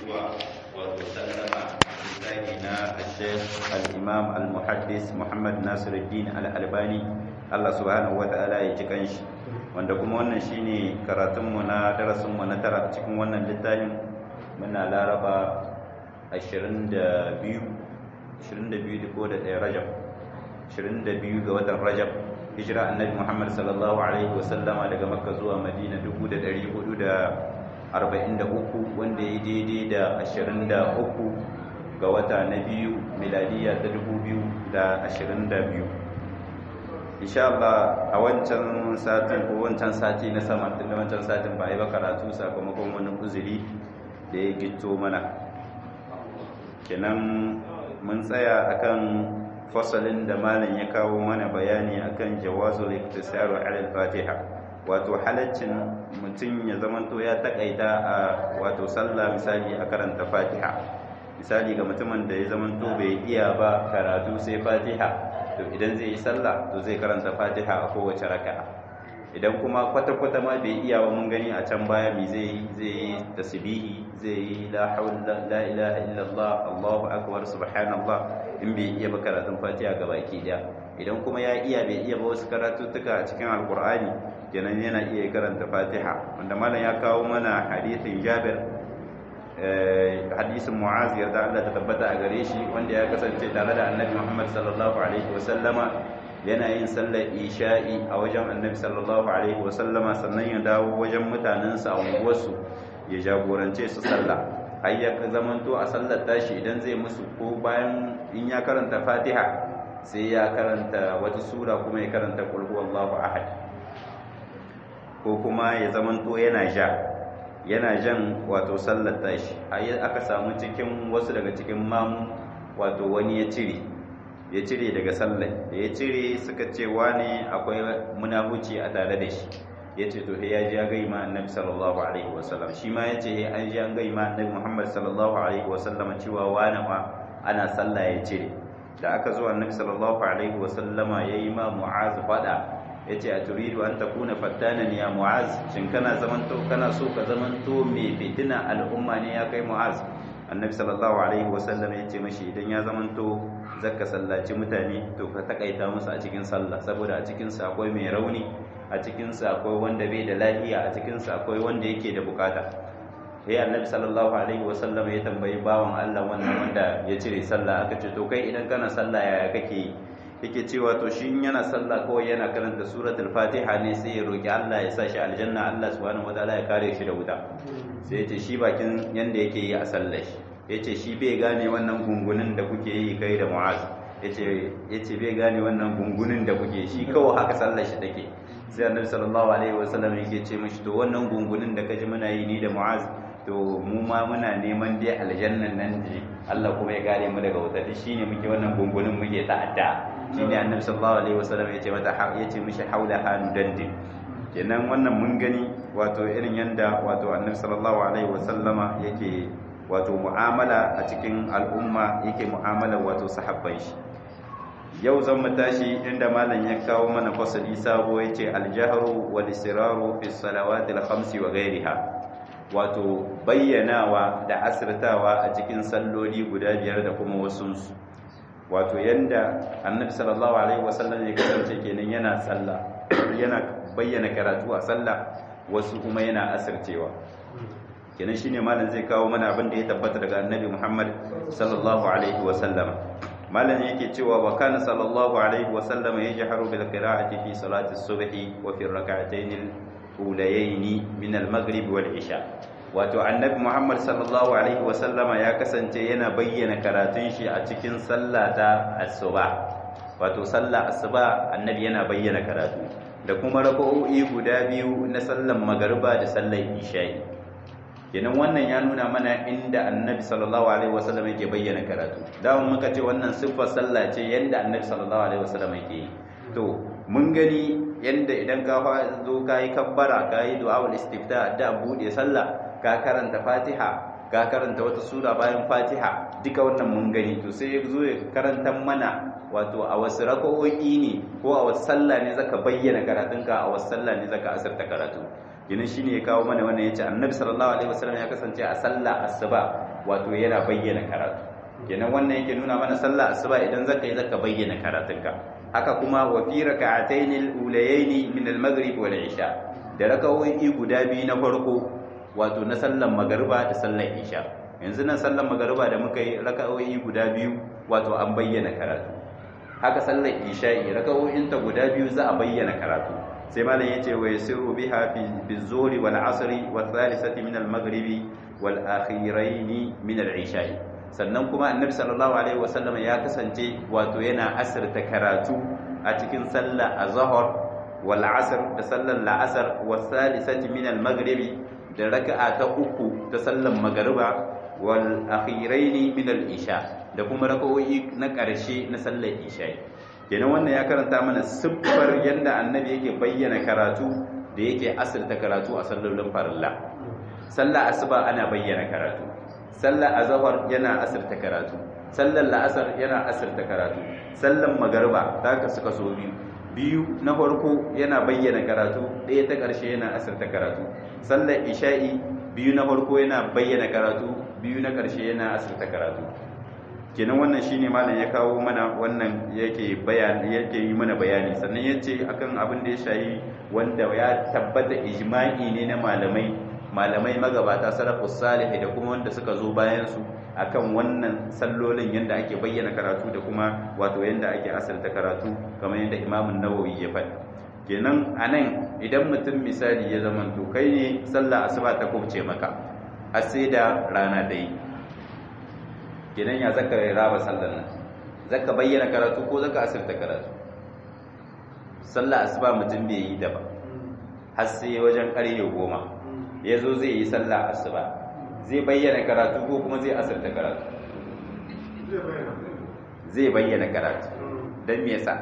zuwa wato sallama misali na Sheikh al-Imam al-Muhaddis Muhammad Nasiruddin al-Albani Allah subhanahu wata'ala ya ji kanshi wanda kuma wannan shine karatun mu na darasin mu na tara cikin wannan littafin muna Laraba 22 22 ko da ɗaya Rajab 22 ga watan Rajab hijira annabi Muhammad sallallahu alaihi wasallama daga Makka zuwa Madina 1443 wanda ya daidai da 23 ga wata na biyu miladiya ta 2022 insha Allah a wancan satin ko wancan sati na sama tun da wancan satin ba a yi ba karatu sakamakon wani uzuri da ya gito mana kenan mun tsaya akan fasalin da malam ya kawo mana bayani akan jawazul iktisaru ala al-fatiha wato halaccin mutum ya zamanto ya takaita a wato sallah misali a karanta fatiha misali ga mutumin da ya zamanto bai iya ba karatu sai fatiha to idan zai yi sallah to zai karanta fatiha a kowace raka'a idan kuma kwata-kwata ma bai iya ba mun gani a can baya mi zai yi zai yi tasbihi zai yi la hawla la ilaha illallah allahu akbar subhanallah in bai iya ba karatun fatiha ga baki daya idan kuma ya iya bai iya ba wasu karatuttuka a cikin alkur'ani kenan yana iya karanta fatiha wanda malam ya kawo mana hadithin jabir hadisin mu'az yarda Allah ta tabbata a gare shi wanda ya kasance tare da annabi muhammad sallallahu alaihi wasallama yana yin sallar isha'i a wajen annabi sallallahu alaihi wasallama sannan ya dawo wajen mutanensa a unguwarsu ya jagorance su sallah har ya zamanto a sallar tashi idan zai musu ko bayan in ya karanta fatiha sai ya karanta wata sura kuma ya karanta qul huwallahu ahad ko kuma ya zamanto yana ja yana jan wato sallar tashi har aka samu cikin wasu daga cikin mamu wato wani ya cire ya cire daga sallar da ya cire suka ce wane akwai munafuci a tare da shi ya ce to ya ji ya gai ma annabi sallallahu alaihi wasallam shi ma ya ce an ji an gai ma annabi muhammad sallallahu alaihi wasallam cewa wane ma ana sallah ya cire da aka zo annabi sallallahu alaihi wasallama ya yi ma mu'az fada ya ce a turidu an ta kuna fattanan ya mu'az shin kana zamanto kana so ka zamanto mai fitina al'umma ne ya kai mu'az annabi sallallahu alaihi wasallam ya ce mashi idan ya zamanto zaka sallaci mutane to ka takaita musu a cikin sallah saboda a cikin sa akwai mai rauni a cikin sa akwai wanda bai da lafiya a cikin sa akwai wanda yake da bukata sai annabi sallallahu alaihi wasallam ya tambayi bawan Allah wannan wanda ya cire sallah aka ce to kai idan kana sallah yaya kake yi yake cewa to shi yana sallah kawai yana karanta suratul fatiha ne sai ya roki Allah ya sa shi aljanna Allah subhanahu wataala ya kare shi da wuta sai yace shi bakin yanda yake yi a sallar shi yace shi bai gane wannan gungunin da kuke yi kai da mu'az yace yace bai gane wannan gungunin da kuke shi kawai haka sallar shi take sai annabi sallallahu alaihi wasallam yake ce mishi to wannan gungunin da kaji muna yi ni da mu'az to mu ma muna neman dai aljannan nan ji Allah kuma ya gare mu daga wuta shine muke wannan gungunin muke ta'adda shine annabi sallallahu alaihi wasallam yace mata yace mishi haula hanu dandin kenan wannan mun gani wato irin yanda wato annabi sallallahu alaihi wasallama yake wato mu'amala a cikin al'umma yake mu'amala wato sahabban shi yau zan mu tashi inda malam ya kawo mana fasali sabo yace al-jahru wal israru fi salawati al-khamsi wa ghayriha wato bayyanawa da asirtawa a cikin salloli guda biyar da kuma wasunsu wato yanda annabi sallallahu alaihi wasallam ya kasance kenan yana sallah yana bayyana karatu a sallah wasu kuma yana asircewa kenan shine malam zai kawo mana abin da ya tabbata daga annabi Muhammad sallallahu alaihi wasallam malam yake cewa wa kana sallallahu alaihi wasallam yajharu bil qira'ati fi salati as-subhi wa fi rak'atayn al-ulayayn min al-maghrib wal isha wato annabi muhammad sallallahu alaihi wasallama ya kasance yana bayyana karatun shi a cikin sallah ta asuba wato sallah asuba annabi yana bayyana karatu da kuma raka'o'i guda biyu na sallan magariba da sallar isha'i kenan wannan ya nuna mana inda annabi sallallahu alaihi wasallam yake bayyana karatu da muka ce wannan siffar sallah ce yanda annabi sallallahu alaihi wasallam yake yi to mun gani yanda idan ka zo ka yi kabbara ka yi du'a'ul istifta da bude sallah ka karanta fatiha ka karanta wata sura bayan fatiha duka wannan mun gani to sai ya zo ya karanta mana wato a wasu raka'o'i ne ko a wasu sallah ne zaka bayyana karatunka a wasu sallah ne zaka asirta karatu kenan shine ya kawo mana wannan yace annabi sallallahu alaihi wasallam ya kasance a sallah asuba wato yana bayyana karatu kenan wannan yake nuna mana sallah asuba idan zaka yi zaka bayyana karatunka haka kuma wa fi rak'atayn al-ulayayn min al-maghrib wal isha da raka'o'i guda biyu na farko wato na sallan magariba da sallan isha yanzu nan sallan magariba da muka yi raka'o'i guda biyu wato an bayyana karatu haka sallan isha'i raka'o'inta guda biyu za a bayyana karatu sai malam yace wa yasiru biha fi bizuri wal asri wa thalithati min al maghribi wal akhirain min al isha'i sannan kuma annabi sallallahu alaihi wasallam ya kasance wato yana asirta karatu a cikin sallar azhar wal asr da sallar la'asar wa thalithati min al maghribi da raka'a ta uku ta sallar magariba wal akhirain min al isha da kuma raka'o'i na ƙarshe na sallar isha'i kenan wannan ya karanta mana siffar yadda annabi yake bayyana karatu da yake asirta karatu a sallolin farilla sallar asuba ana bayyana karatu sallar azhar yana asirta karatu sallar la'asar yana asirta karatu sallar magariba ta ka suka so biyu biyu na farko yana bayyana karatu ɗaya ta ƙarshe yana asirta karatu sallar isha'i biyu na farko yana bayyana karatu biyu na ƙarshe yana asirta karatu kenan wannan shine malam ya kawo mana wannan yake bayani yake yi mana bayani sannan yace akan abin da ya shayi wanda ya tabbata ijma'i ne na malamai malamai magabata salafus salih da kuma wanda suka zo bayan su akan wannan sallolin yanda ake bayyana karatu da kuma wato yanda ake asalta karatu kamar yanda Imam Nawawi ya faɗi kenan anan idan mutum misali ya zama to kai ne sallah asuba ta kubce maka har sai da rana dai kenan ya zaka raba sallar nan zaka bayyana karatu ko zaka asirta karatu sallar asuba mutum bai yi da ba har sai wajen ƙarfe goma ya zo zai yi sallar asuba zai bayyana karatu ko kuma zai asirta karatu zai bayyana karatu don me yasa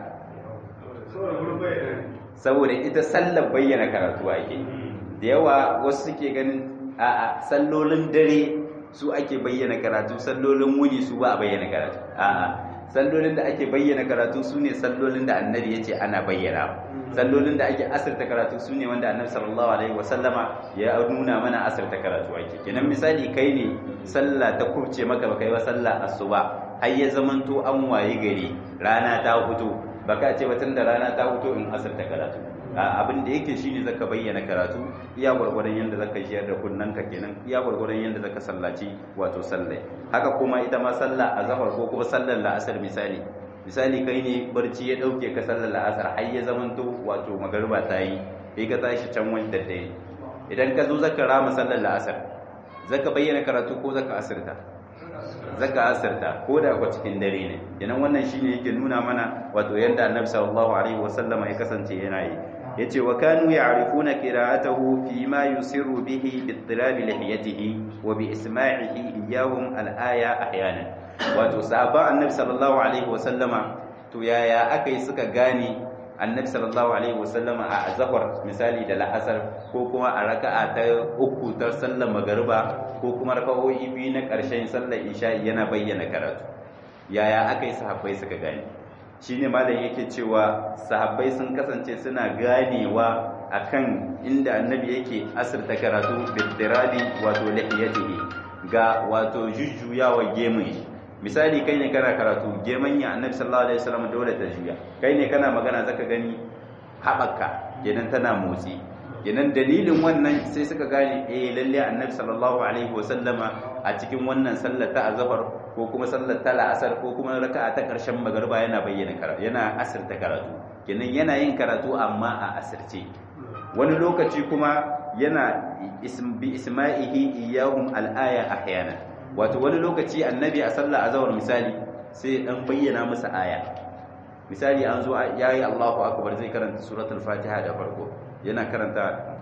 saboda ita sallar bayyana karatu ake da yawa wasu suke ganin a'a sallolin dare su ake bayyana karatu sallolin wuni su ba a bayyana karatu a'a sallolin da ake bayyana karatu su ne sallolin da annabi ya ce ana bayyana sallolin da ake asirta karatu su ne wanda annabi sallallahu alaihi wasallama ya nuna mana asirta karatu ake kenan misali kai ne sallah ta kubce maka baka yi wa sallah asuba har ya zamanto an waye gari rana ta fito baka ce ba tunda rana ta fito in asirta karatu abin da yake shine zaka bayyana karatu iya gwargwadon yanda zaka shiyar da kunnanka kenan iya gwargwadon yanda zaka sallaci wato sallai haka kuma ita ma sallah azhar ko kuma sallar la'asar misali misali kai ne barci ya dauke ka sallar la'asar har ya zamanto wato magariba ta yi sai ka tashi can wani daddare idan ka zo zaka rama sallar la'asar zaka bayyana karatu ko zaka asirta zaka asirta ko da kwa cikin dare ne kenan wannan shine yake nuna mana wato yanda annabi sallallahu alaihi wasallama ya kasance yana yi yace wa kanu ya'rifuna qira'atahu fi ma yusirru bihi bi ittilabi lihiyatihi wa bi isma'ihi iyahum al-aya ahyanan wato sahaba annabi sallallahu alaihi wasallama to yaya akai suka gane annabi sallallahu alaihi wasallama a azhar misali da la'asar ko kuma a raka'a ta uku ta sallar magariba ko kuma raka'o'i biyu na ƙarshen sallar isha'i yana bayyana karatu yaya akai sahabbai suka gane shine malam yake cewa sahabbai sun kasance suna ganewa akan inda annabi yake asirta karatu bittirabi wato lihiyatihi ga wato jujjuyawa gemun misali kai ne kana karatu geman ya annabi sallallahu alaihi wasallam dole ta juya kai ne kana magana zaka gani haɓaka kenan tana motsi kenan dalilin wannan sai suka gane eh lalle annabi sallallahu alaihi wasallama a cikin wannan sallar ta azhar ko kuma sallar ta la'asar ko kuma raka'a ta karshen magariba yana bayyana karatu yana asirta karatu kenan yana yin karatu amma a asirce wani lokaci kuma yana bi isma'ihi iyahum al-aya ahyana wato wani lokaci annabi a sallar azhar misali sai dan bayyana musu aya misali an zo yayi Allahu akbar zai karanta suratul fatiha da farko yana karanta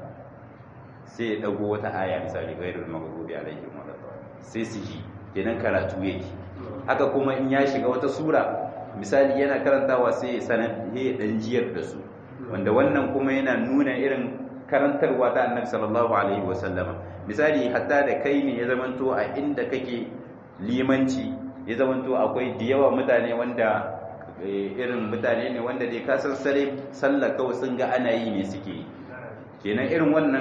sai ya dago wata aya misali ghairul maghdubi alaihim waladdallin sai su ji kenan karatu yake haka kuma in ya shiga wata sura misali yana karantawa sai ya sanar ya dan jiyar da su wanda wannan kuma yana nuna irin karantarwa ta annabi sallallahu alaihi wasallama misali hatta da kai ne ya zamanto a inda kake limanci ya zamanto akwai da yawa mutane wanda irin mutane ne wanda dai ka san sare sallah kawai sun ga ana yi ne suke yi kenan irin wannan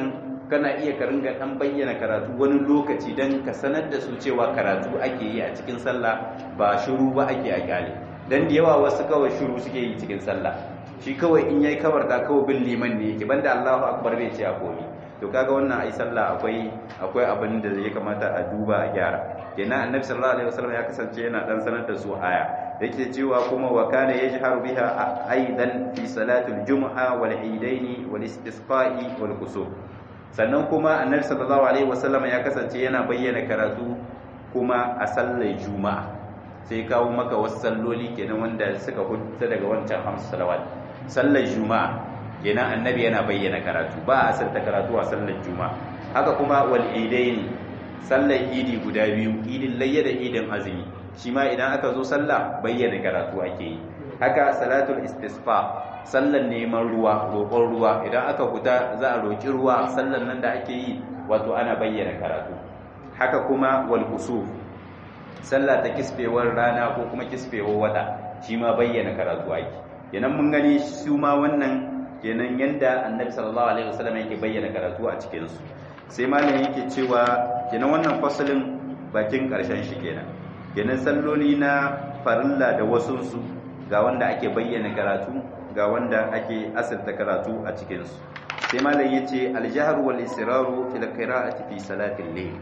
kana iya ka ringa dan bayyana karatu wani lokaci dan ka sanar da su cewa karatu ake yi a cikin sallah ba shiru ba ake a kyale dan da yawa wasu kawai shiru suke yi cikin sallah shi kawai in yayi kabarta kawai bin liman ne yake banda Allahu akbar bai ce a komi to kaga wannan ai sallah akwai akwai abin da ya kamata a duba a gyara kenan annabi sallallahu alaihi wasallam ya kasance yana dan sanar da su aya yake cewa kuma wa kana yajharu biha aidan fi salatul jumu'a wal idaini wal istisqa'i wal kusuf sannan kuma annabi sallallahu alaihi wasallam ya kasance yana bayyana karatu kuma a sallar juma'a sai kawo maka wasu salloli kenan wanda suka hudda daga wancan hamsu salawat sallar juma'a kenan annabi yana bayyana karatu ba a asirta karatu a sallar juma'a haka kuma wal idaini sallar idi guda biyu idin layya da idin azumi shi ma idan aka zo sallah bayyana karatu ake yi haka salatul istisqa sallar neman ruwa roƙon ruwa idan aka fita za a roƙi ruwa sallar nan da ake yi wato ana bayyana karatu haka kuma wal kusuf sallah ta kisbewar rana ko kuma kisbewar wata shi ma bayyana karatu ake kenan mun gani su ma wannan kenan yanda annabi sallallahu alaihi wasallam yake bayyana karatu a cikin su sai malam yake cewa kenan wannan fasalin bakin karshen shi kenan kenan salloli na farilla da wasu su ga wanda ake bayyana karatu ga wanda ake asirta karatu a cikin su sai malam yace al-jahr wal israru fil qira'ati fi salatil layl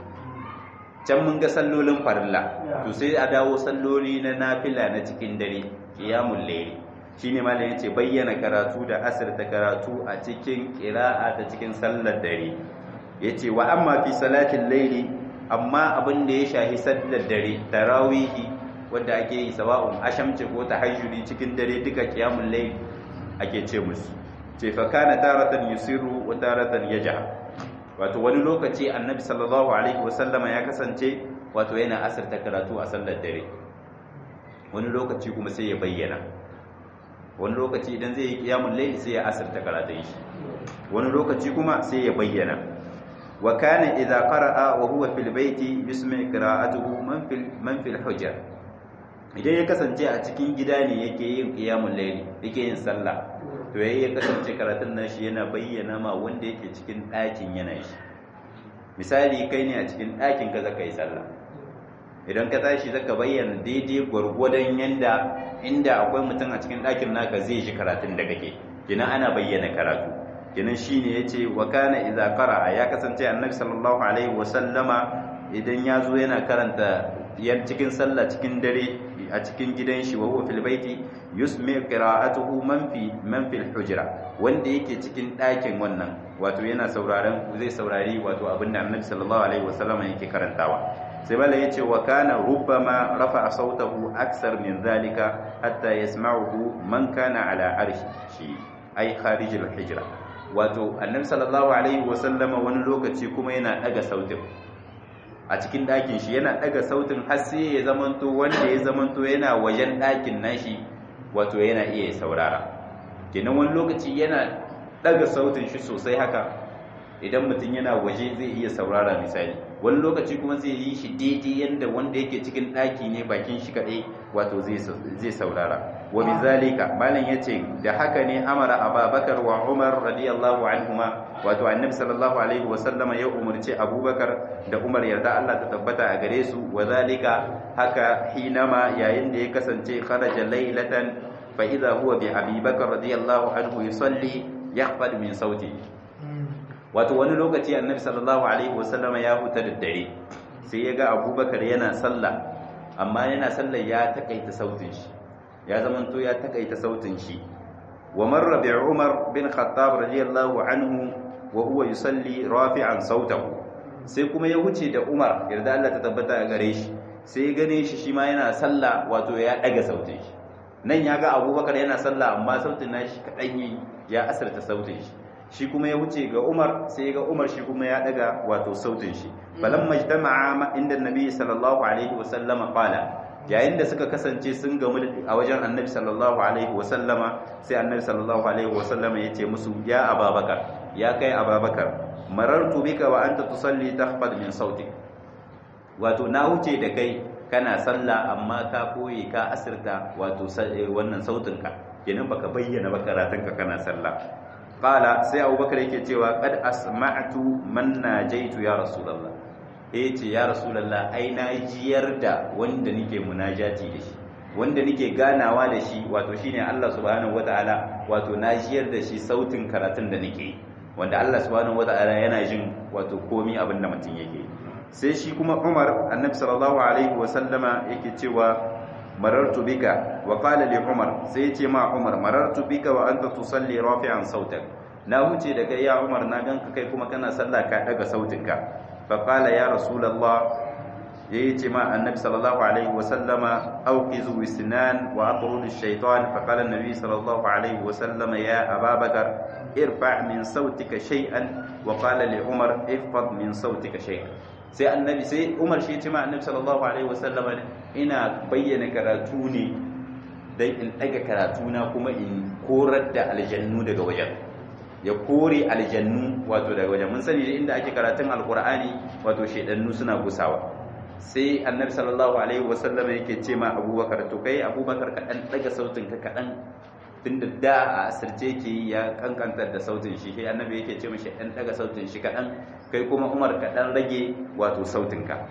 can mun ga sallolin farilla to sai a dawo salloli na nafila na cikin dare qiyamul layl shine malam yace bayyana karatu da asirta karatu a cikin qira'a ta cikin sallar dare yace wa amma fi salatil layli amma abin da ya shahi sallar dare tarawihi wanda ake yi sawa'un ashamce ko tahajjudi cikin dare duka qiyamul layl ake ce musu ce fa kana taratan yusiru wa taratan yajha wato wani lokaci annabi sallallahu alaihi wasallama ya kasance wato yana asirta karatu a sallar dare wani lokaci kuma sai ya bayyana wani lokaci idan zai yi qiyamul layl sai ya asirta karatun shi wani lokaci kuma sai ya bayyana wa kana idza qara'a wa huwa fil baiti yusmi qira'atuhu man fil man fil hujjar idan ya kasance a cikin gida ne yake yin qiyamul layl yake yin sallah to yayi ya kasance karatun nashi yana bayyana ma wanda yake cikin ɗakin yana shi misali kai ne a cikin ɗakin ka zaka yi sallah idan ka tashi zaka bayyana daidai gwargwadon yanda inda akwai mutum a cikin ɗakin naka zai shi karatun da kake kina ana bayyana karatu kinan shine yace wa kana idza qara'a ya kasance annabi sallallahu alaihi wa sallama idan ya zo yana karanta yan cikin sallah cikin dare a cikin gidan shi wa huwa fil baiti yusmi qira'atuhu man fi man fil hujra wanda yake cikin ɗakin wannan wato yana sauraron zai saurari wato abinda annabi sallallahu alaihi wa sallama yake karantawa sai bala yace wa kana rubbama rafa'a sautahu aksar min zalika hatta yasma'uhu man kana ala arshi ai kharijil hijra wato annabi sallallahu alaihi wasallama wani lokaci kuma yana daga sautin a cikin ɗakin shi yana daga sautin har sai ya zamanto wanda ya zamanto yana wajen ɗakin nashi wato yana iya saurara kenan wani lokaci yana daga sautin shi sosai haka idan mutum yana waje zai iya saurara misali wani lokaci kuma zai yi shi daidai yadda wanda yake cikin ɗaki ne bakin shi kaɗai wato zai saurara wa bizalika malam yace da haka ne amara ababakar wa umar radiyallahu anhuma wato annabi sallallahu alaihi wa sallama ya umurce abubakar da umar yarda Allah ta tabbata a gare su wa zalika haka hinama yayin da ya kasance kharaja laylatan fa idha huwa bi abubakar radiyallahu anhu yusalli yakhfad min sauti wato wani lokaci annabi sallallahu alaihi wa sallama ya huta da dare sai ya ga abubakar yana sallah amma yana sallah ya takaita sautin shi ya zamanto ya takaita sautin shi wa marra bi Umar bin Khattab radiyallahu anhu wa huwa yusalli rafi'an sautahu sai kuma ya wuce da Umar yarda Allah ta tabbata a gare shi sai ya gane shi shi ma yana sallah wato ya daga sautin shi nan ya ga Abubakar yana sallah amma sautin nashi kadan yi ya asarta sautin shi shi kuma ya wuce ga Umar sai ya ga Umar shi kuma ya daga wato sautin shi falamma ijtama'a inda Nabi sallallahu alaihi wa sallama qala yayin da suka kasance sun gamu a wajen annabi sallallahu alaihi wasallama sai annabi sallallahu alaihi wasallama ya ce musu ya ababakar ya kai ababakar marartu bika wa anta tusalli takhfad min sauti wato na wuce da kai kana sallah amma ka koyi ka asirta wato wannan sautinka kenan baka bayyana ba karatunka kana sallah qala sai abubakar yake cewa qad asma'tu man najaitu ya rasulullah eh ce ya rasulullah ai na jiyar da wanda nake munajati da shi wanda nake ganawa da shi wato shine Allah subhanahu wataala wato na jiyar da shi sautin karatun da nake wanda Allah subhanahu wataala yana jin wato komi abin da mutum yake sai shi kuma Umar annabi sallallahu alaihi wa sallama yake cewa marartu bika wa qala li Umar sai ya ce ma Umar marartu bika wa anta tusalli rafi'an sautak na wuce da kai ya Umar na ganka kai kuma kana sallah ka daga sautinka fa qala ya rasulullah yayi ce ma annabi sallallahu alaihi wa sallama awqizu wisnan wa atrud ash-shaytan fa qala an-nabi sallallahu alaihi wa sallama ya ababakar irfa min sautika shay'an wa qala li umar ihfaz min sautika shay'an sai annabi sai umar shi ce ma annabi sallallahu alaihi wa sallama ina bayyana karatu ne dan in daga karatu na kuma in korar da aljannu daga wajen ya kore aljannu wato daga wajen mun sani inda ake karatun alqur'ani wato shedannu suna gusawa sai annabi sallallahu alaihi wasallam yake ce ma abubakar to kai abubakar ka dan daga sautin ka kadan tunda da a asirce ke ya kankantar da sautin shi sai annabi yake ce mishi dan daga sautin shi kadan kai kuma umar ka dan rage wato sautin ka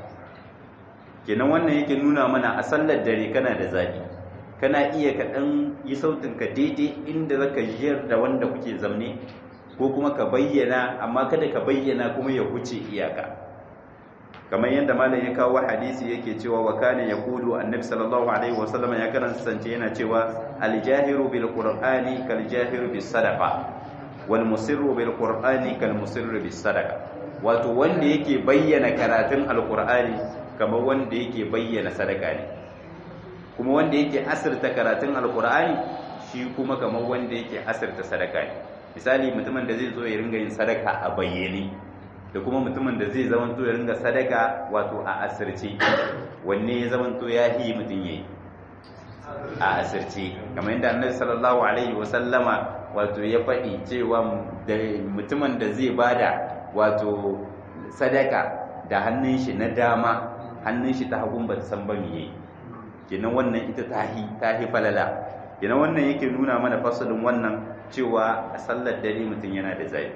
kenan wannan yake nuna mana a sallar dare kana da zabi kana iya ka dan yi sautin ka daidai inda zaka jiyar da wanda kuke zamne ko kuma ka bayyana amma kada ka bayyana kuma ya huce iyaka kamar yadda malam ya kawo hadisi yake cewa wa kana yaqulu annabi sallallahu alaihi wasallam ya karanta yana cewa al-jahiru bil qur'ani kal jahiru bis sadaqa wal musirru bil qur'ani kal musirru bis sadaqa wato wanda yake bayyana karatun alqur'ani kamar wanda yake bayyana sadaka ne kuma wanda yake asirta karatun alqur'ani shi kuma kamar wanda yake asirta sadaka ne misali mutumin da zai zo ya ringa yin sadaka a bayyane da kuma mutumin da zai zamanto ya ringa sadaka wato a asirce wanne ya zamanto ya yi mutum yayi a asirce kamar yadda annabi sallallahu alaihi wa sallama wato ya faɗi cewa da mutumin da zai bada wato sadaka da hannun shi na dama hannun shi ta hagun ba ta san ba me yayi kenan wannan ita tahi tahi falala kenan wannan yake nuna mana fasalin wannan cewa a sallar dare mutum yana da zafi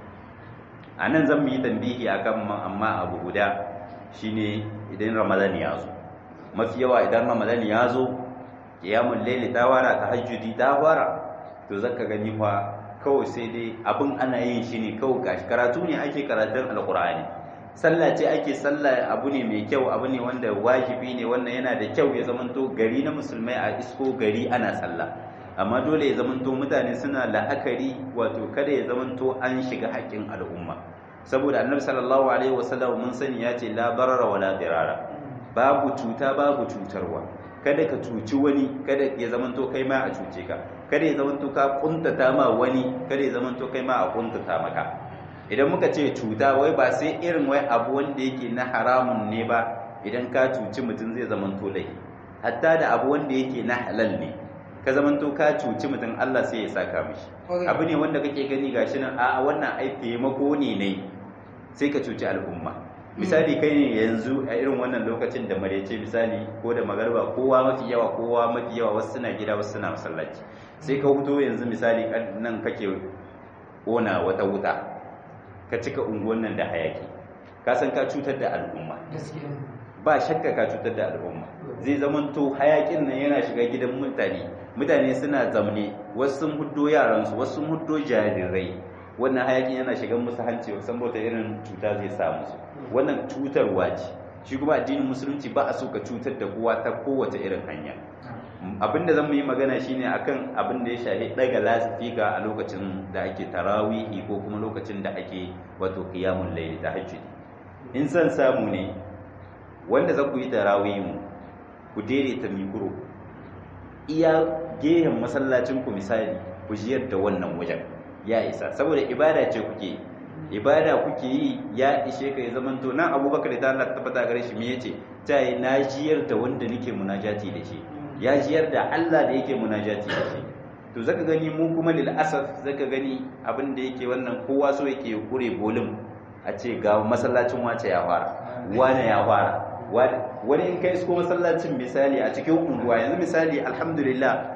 a nan zan yi tambihi a kan amma abu guda shine idan ramadan ya zo mafi yawa idan ramadan ya zo kiyamun laili ta wara ta hajjudi ta wara to zaka gani fa kawai sai dai abin ana yin shi ne kawai gashi karatu ne ake karatun alkur'ani sallah ce ake sallah abu ne mai kyau abu ne wanda wajibi ne wannan yana da kyau ya zamanto gari na musulmai a isko gari ana sallah amma dole ya zamanto mutane suna la'akari wato kada ya zamanto an shiga haƙƙin al'umma saboda annabi sallallahu alaihi wasallam mun sani ya ce la barara wala dirara babu cuta babu cutarwa kada ka cuci wani kada ya zamanto kai ma a cuce ka kada ya zamanto ka kuntata ma wani kada ya zamanto kai ma a kuntata maka idan muka ce cuta wai ba sai irin wai abu wanda yake na haramun ne ba idan ka cuci mutum zai zamanto laifi hatta da abu wanda yake na halal ne ka zamanto ka cuci mutum Allah sai ya saka mishi abu ne wanda kake gani gashi nan a wannan ai taimako ne ne sai ka cuci al'umma misali kai ne yanzu a irin wannan lokacin da marece misali ko da magarba kowa mafi yawa kowa mafi yawa wasu suna gida wasu suna masallaci sai ka fito yanzu misali nan kake kona wata wuta ka cika unguwan nan da hayaki ka san ka cutar da al'umma ba shakka ka cutar da al'umma zai zamanto hayakin nan yana shiga gidan mutane mutane suna zamne wasu sun huddo yaransu wasu sun huddo jarirai wannan hayakin yana shiga musu hanci wasan bauta irin cuta zai sa musu wannan cutarwa ce shi kuma addinin musulunci ba a so ka cutar da kowa ta kowace irin hanya abin da zan yi magana shine akan abin da ya shafi daga lasifika a lokacin da ake tarawihi ko kuma lokacin da ake wato qiyamul layl tahajjud in san samu ne wanda za ku yi tarawihi mu ku daidaita mikro iya gehen masallacin ku misali ku jiyar da wannan wajen ya isa saboda ibada ce kuke ibada kuke yi ya ishe ka ya zamanto nan abubakar da Allah tabbata gare shi me yace ta yi na jiyar da wanda nake munajati da shi ya jiyar da Allah da yake munajati da shi to zaka gani mu kuma lil asaf zaka gani abin da yake wannan kowa so yake kure bolin a ce ga masallacin wace ya fara wane ya fara wani in kai ko masallacin misali a cikin unguwa yanzu misali alhamdulillah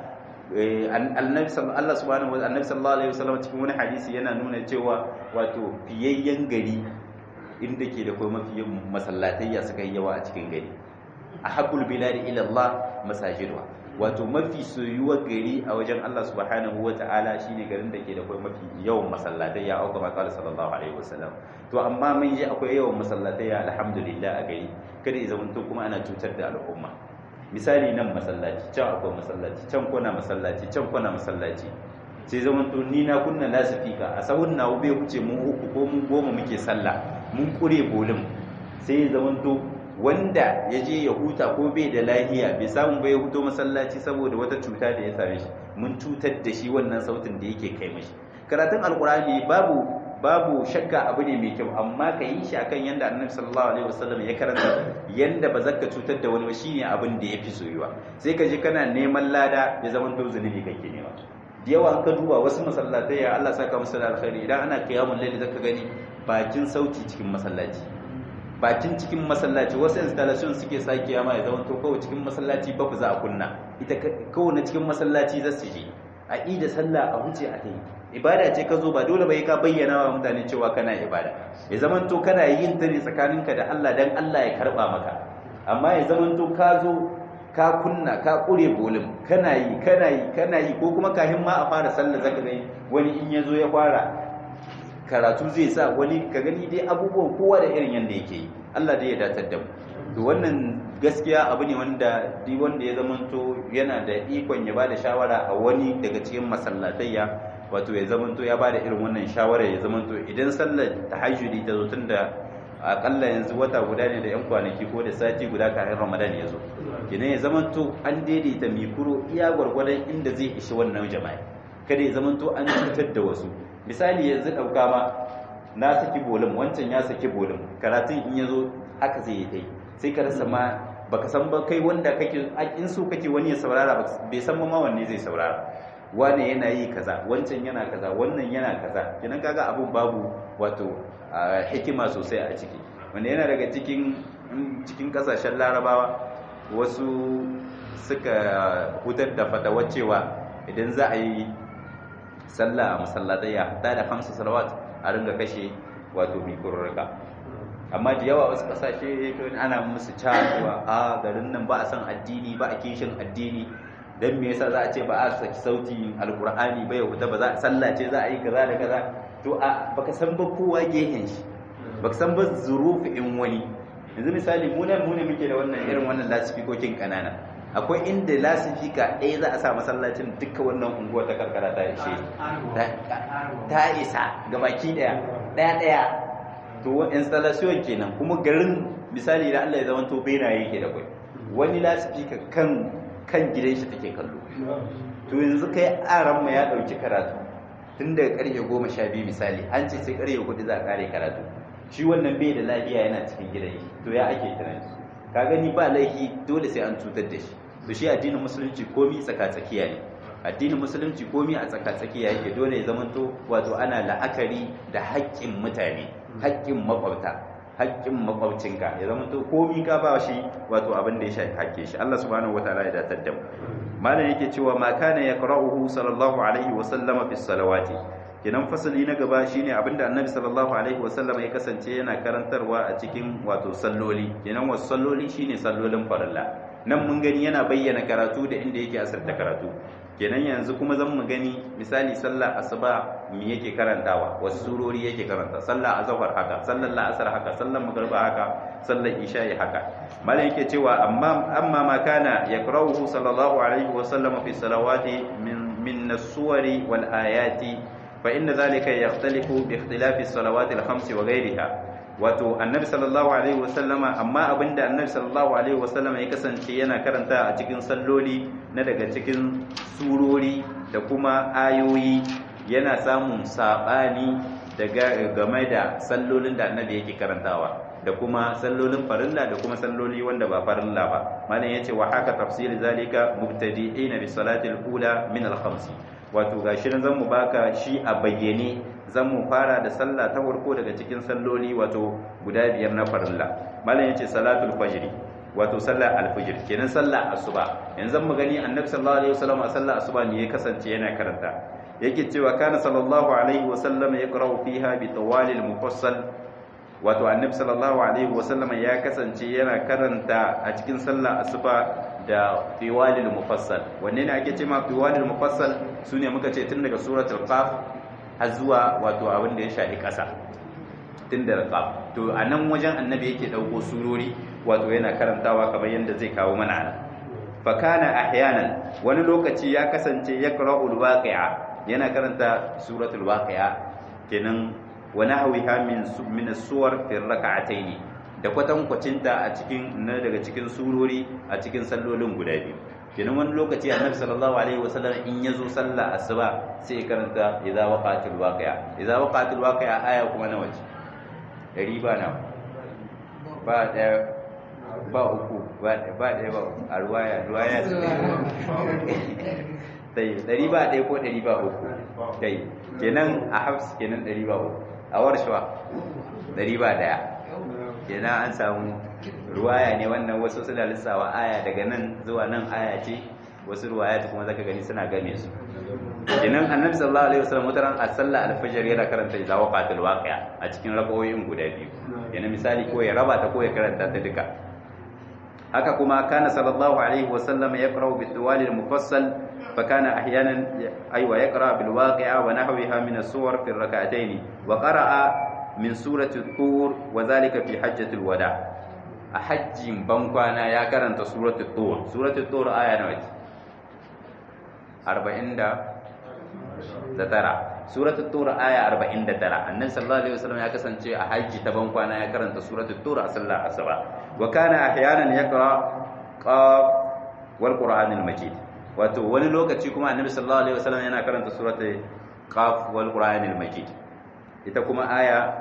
annabi Allah subhanahu wa annabi sallallahu alaihi wasallam cikin wani hadisi yana nuna cewa wato fiyayyen gari inda ke da kuma mafi masallatayya suka yi yawa a cikin gari ahabbul biladi ila Allah masajidwa wato mafi soyuwar gari a wajen Allah subhanahu wa ta'ala shine garin da ke da kuma mafi yawan masallatai ya auka makala sallallahu alaihi wasallam to amma mun ji akwai yawan masallatai ya alhamdulillah a gari kada ya zama kuma ana cutar da al'umma misali nan masallaci can akwai masallaci can kuna masallaci can kuna masallaci sai zaman to ni na kunna lasifika a sahun na bai huce mu uku ko mu goma muke sallah mun kure bolin sai ya zaman to wanda ya je ya huta ko bai da lahiya bai samu bai huto masallaci saboda wata cuta da ya same shi mun cutar da shi wannan sautin da yake kai mashi karatun alkurani babu babu shakka abu ne mai kyau amma ka yi shi akan yanda annabi sallallahu alaihi wasallam ya karanta yanda ba zaka cutar da wani ba shine abin da yafi soyuwa sai ka je kana neman lada ya zama to zunubi kake nema da yawa an ka duba wasu masallatai ya Allah saka musu da alkhairi idan ana qiyamul layli zaka gani bakin sauti cikin masallaci bakin cikin masallaci wasu installation suke sake ma ya zama to kawai cikin masallaci ba ku za a kunna ita kawai na cikin masallaci za su je a ida sallah a huce a tai ibada ce ka zo ba dole bai ka bayyana wa mutane cewa kana ibada ya zaman to kana yin ta ne tsakaninka da Allah dan Allah ya karba maka amma ya zaman to ka zo ka kunna ka kure bolin kana yi kana yi kana yi ko kuma kahin ma a fara sallah zaka gani wani in ya zo ya fara karatu zai sa wani ka gani dai abubuwan kowa da irin yanda yake yi Allah dai ya datar da mu to wannan gaskiya abu ne wanda duk wanda ya zamanto yana da ikon ya bada shawara a wani daga cikin masallatayya wato ya zamanto ya bada irin wannan shawara ya zamanto idan sallar tahajjudi ta zo tunda akalla yanzu wata guda ne da yan kwanaki ko da sati guda kafin Ramadan ya zo kenan ya zamanto an daidaita mikuro iya gwargwadon inda zai ishi wannan jama'a kada ya zamanto an cutar da wasu misali yanzu ɗauka ma na saki bolin wancan ya saki bolin karatun in ya zo haka zai yi kai sai ka rasa ma baka san ba kai wanda kake in so kake wani ya saurara bai san ma wanne zai saurara wane yana yi kaza wancan yana kaza wannan yana kaza kenan kaga abun babu wato hikima sosai a ciki wanda yana daga cikin cikin kasashen larabawa wasu suka hutar da fatawar cewa idan za a yi sallah a masallatai ya hatta da hamsa salawat a ringa kashe wato mikururruka amma da yawa wasu kasashe ana musu cewa a garin nan ba a san addini ba a kishin addini dan me yasa za a ce ba a saki sauti alqur'ani ba ya huta ba za a sallace za a yi kaza da kaza to a baka san ba kowa gehen shi baka san ba zurufi in wani yanzu misali mu nan mu ne muke da wannan irin wannan lasifikokin kanana akwai inda lasifika ɗaya za a sa masallacin duka wannan unguwa ta karkara ta ishe ta isa ga baki ɗaya ɗaya ɗaya to installation kenan kuma garin misali da Allah ya zama to benaye yake da kai wani lasifika kan kan gidan shi take kallo to yanzu kai aran ma ya dauki karatu tun daga karfe goma sha biyu misali an ce sai karfe hudu za a kare karatu shi wannan bai da lafiya yana cikin gidan shi to ya ake tunani ka gani ba laifi dole sai an cutar da shi to shi addinin musulunci komi tsaka-tsakiya ne addinin musulunci komi a tsaka-tsakiya yake dole ya zamanto wato ana la'akari da haƙƙin mutane haƙƙin makwabta haƙƙin makwabcinka ya zamanto komi ka ba shi wato abin da ya shafi haƙƙe shi Allah subhanahu wataala ya datar da mu malam yake cewa ma kana yaqra'uhu sallallahu alaihi wa sallama fi salawati kenan fasali na gaba shine abinda annabi sallallahu alaihi wa sallama ya kasance yana karantarwa a cikin wato salloli kenan wasu salloli shine sallolin farilla nan mun gani yana bayyana karatu da inda yake asarta karatu kenan yanzu kuma zan mu gani misali sallar asuba me yake karantawa wasu surori yake karanta sallar azhar haka sallar la'asar haka sallar magriba haka sallar isha'i haka malam yake cewa amma amma ma kana yakrahu sallallahu alaihi wa sallam fi salawati min min as-suwari wal ayati fa inna dhalika yaxtalifu bi ikhtilafi as-salawati al-khams wa ghayriha wato annabi sallallahu alaihi wasallama amma abinda annabi sallallahu alaihi wasallama ya kasance yana karanta a cikin salloli na daga cikin surori da kuma ayoyi yana samun sabani daga game da sallolin da annabi yake karantawa da kuma sallolin farilla da kuma salloli wanda ba farilla ba malam yace wa haka tafsir zalika mubtadi'ina bi salati al-ula min al-khams wato gashi nan zan mu baka shi a bayyane zan mu fara da sallah ta farko daga cikin salloli wato guda biyar na farilla malam yace salatul fajr wato sallar alfijir kenan sallar asuba yanzu mu gani annabi sallallahu alaihi wasallam a sallar asuba ne ya kasance yana karanta yake cewa kana sallallahu alaihi wasallam yaqra'u fiha bi tawalil mufassal wato annabi sallallahu alaihi wasallam ya kasance yana karanta a cikin sallar asuba da fiwalil mufassal wanne ne ake cewa fiwalil mufassal sune muka ce tun daga suratul qaf har zuwa wato abin da ya shafi ƙasa tun daga qaf to a nan wajen annabi yake dauko surori wato yana karantawa kamar yadda zai kawo mana nan fa kana ahyanan wani lokaci ya kasance yaqra'ul waqi'a yana karanta suratul waqi'a kenan wa nahwiha min min as-suwar fi rak'atayn da kwatan kwacinta a cikin na daga cikin surori a cikin sallolin guda biyu kenan wani lokaci annabi sallallahu alaihi wasallam in yazo sallah asuba sai ya karanta idza waqa'atil waqi'a idza waqa'atil waqi'a aya kuma na waje dari ba na ba daya ba uku ba ɗaya ba a ruwaya ruwaya su ɗaya ɗari ba ɗaya ko ɗari ba uku kai kenan a hafs kenan ɗari ba uku a warshawa ɗari ba ɗaya kenan an samu ruwaya ne wannan wasu suna lissawa aya daga nan zuwa nan aya ce wasu ruwaya ta kuma zaka gani suna game su kenan annabi sallallahu alaihi wasallam wataran a sallah alfajr yana karanta idza waqatil waqi'a a cikin rakawoyin guda biyu yana misali ko ya raba ta ko ya karanta ta duka haka kuma kana sallallahu alaihi wasallam yaqra'u bi tuwalil mufassal fa kana ahyanan aywa yaqra bil waqi'a wa nahwiha min as-suwar fi rak'atayn wa qara'a min surati tur wa dhalika fi hajjatil wada a hajjin bankwana ya karanta suratul tur suratul tur aya nawa ce 40 da tara suratul tur aya 49 annabi sallallahu alaihi wasallam ya kasance a hajji ta bankwana ya karanta suratul tur a sallar asuba wa kana ahyanan yaqra qaf wal qur'anil majid wato wani lokaci kuma annabi sallallahu alaihi wasallam yana karanta suratul qaf wal qur'anil majid ita kuma aya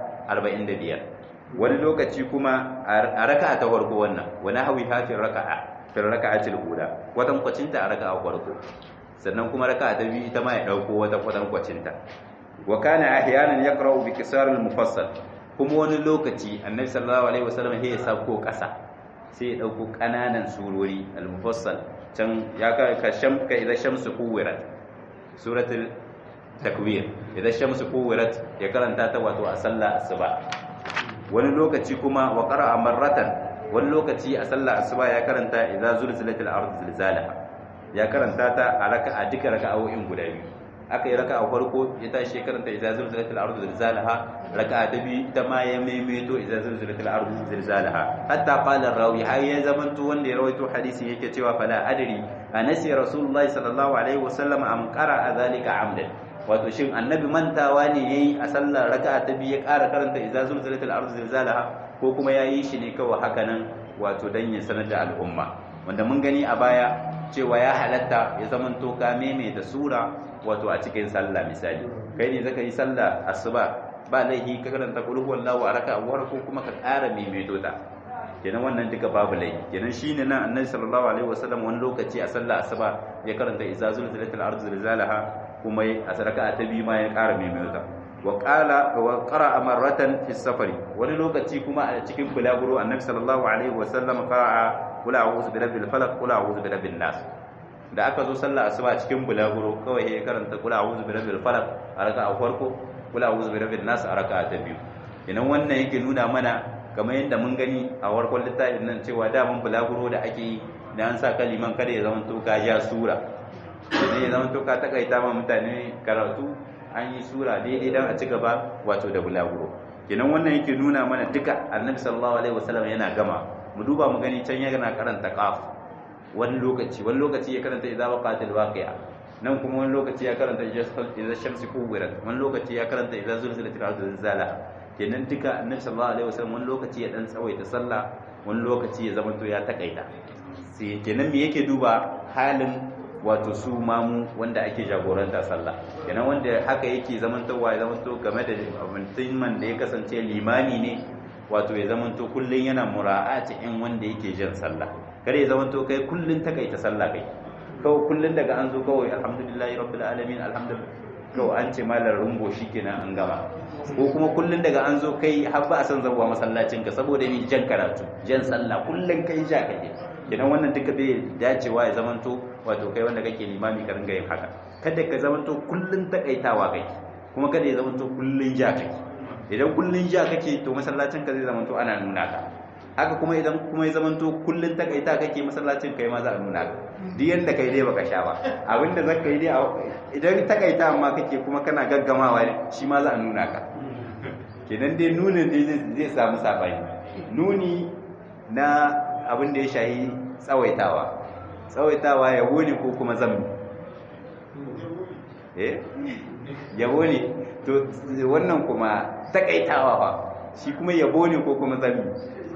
45 wani lokaci kuma a raka'a ta farko wannan wani hawi hafin raka'a fil raka'atil ula watan kwacinta a raka'a farko sannan kuma raka'a ta biyu ita ma ya dauko wata kwatan kwacinta wa kana ahyanan yaqra'u bi kisar al mufassal kuma wani lokaci annabi sallallahu alaihi wasallam ya sako kasa sai ya dauko kananan surori al mufassal can ya ka kasham ka idan shamsu kuwirat suratul takwir idan shamsu kuwirat ya karanta ta wato a sallah asuba wani lokaci kuma wa qara'a marratan wani lokaci a sallah asuba ya karanta idza zulzilatil ardu zilzalaha ya karanta ta a raka'a duka raka'o'in guda biyu aka yi raka'a farko ya tashi ya karanta idza zulzilatil ardu zilzalaha raka'a ta biyu ita ma ya maimaito idza zulzilatil ardu zilzalaha hatta qala rawi har ya zamanto wanda ya rawaito hadisi yake cewa fala adri anasi rasulullahi sallallahu alaihi wasallam am qara'a zalika amdan wato shin annabi mantawa ne yayi a sallar raka'a ta biyu ya ƙara karanta idza zulzilatil ardu zilzalaha ko kuma yayi shi ne kawai haka nan wato dan ya sanar da al'umma wanda mun gani a baya cewa ya halatta ya zamanto ka meme da sura wato a cikin sallah misali kai ne zaka yi sallah asuba ba laifi ka karanta qul huwallahu a raka'a ko kuma ka ƙara maimaito ta kenan wannan duka babu laifi kenan shine nan annabi sallallahu alaihi wasallam wani lokaci a sallah asuba ya karanta idza zulzilatil ardu zilzalaha kuma a sadaka ta biyu ma ya ƙara maimaita wa qala wa qara'a marratan fi safari wani lokaci kuma a cikin bulaguro annabi sallallahu alaihi wa sallam qara'a qul a'udhu bi rabbil falaq qul a'udhu bi rabbin nas da aka zo sallah asuba cikin bulaguro kawai ya karanta qul a'udhu bi rabbil falaq a raka'a farko qul a'udhu bi rabbin nas a raka'a ta biyu idan wannan yake nuna mana kamar yadda mun gani a warkon littafin nan cewa daman bulaguro da ake yi da an sa kaliman kada ya zama to ka ja sura ne ya zama to ka takaita ma mutane karatu an yi sura daidai dan a ci gaba wato da bulaguro kenan wannan yake nuna mana duka annabi sallallahu alaihi wasallam yana gama mu duba mu gani can yana karanta qaf wani lokaci wani lokaci ya karanta idza waqatil waqi'a nan kuma wani lokaci ya karanta idza shamsi kuwirat wani lokaci ya karanta idza zulzilatil ardu zilzalaha kenan duka annabi sallallahu alaihi wasallam wani lokaci ya dan tsawaita sallah wani lokaci ya zama to ya takaita sai kenan me yake duba halin wato su mamu wanda ake jagoranta sallah kenan wanda haka yake zamantowa ya zamanto game da mutumin da ya kasance limami ne wato ya zamanto kullun yana mura'ati in wanda yake jin sallah kare ya zamanto kai kullun takaita sallah kai kawai kullun daga an zo kawai alhamdulillahi rabbil alamin alhamdulillah kawai an ce malar rumbo shikenan an gama ko kuma kullun daga an zo kai har ba a san zabuwa masallacin ka saboda ni jan karatu jan sallah kullun kai ja kake kenan wannan duka bai dacewa ya zamanto wato kai wanda kake limami ka ringa yin haka kada ka zamanto kullun takaitawa kake kuma kada ya zamanto kullun ja kake idan kullun ja kake to masallacin ka zai zamanto ana nuna ka haka kuma idan kuma ya zamanto kullun takaita kake masallacin kai ma za a nuna ka duk yanda kai dai baka sha ba abinda zaka yi dai idan takaita amma kake kuma kana gaggamawa shi ma za a nuna ka kenan dai nunin dai zai samu sabani nuni na abin da ya shahi tsawaitawa tsawaitawa yabo ne ko kuma zambi eh yabo ne to wannan kuma takaitawa ba shi kuma yabo ne ko kuma zambi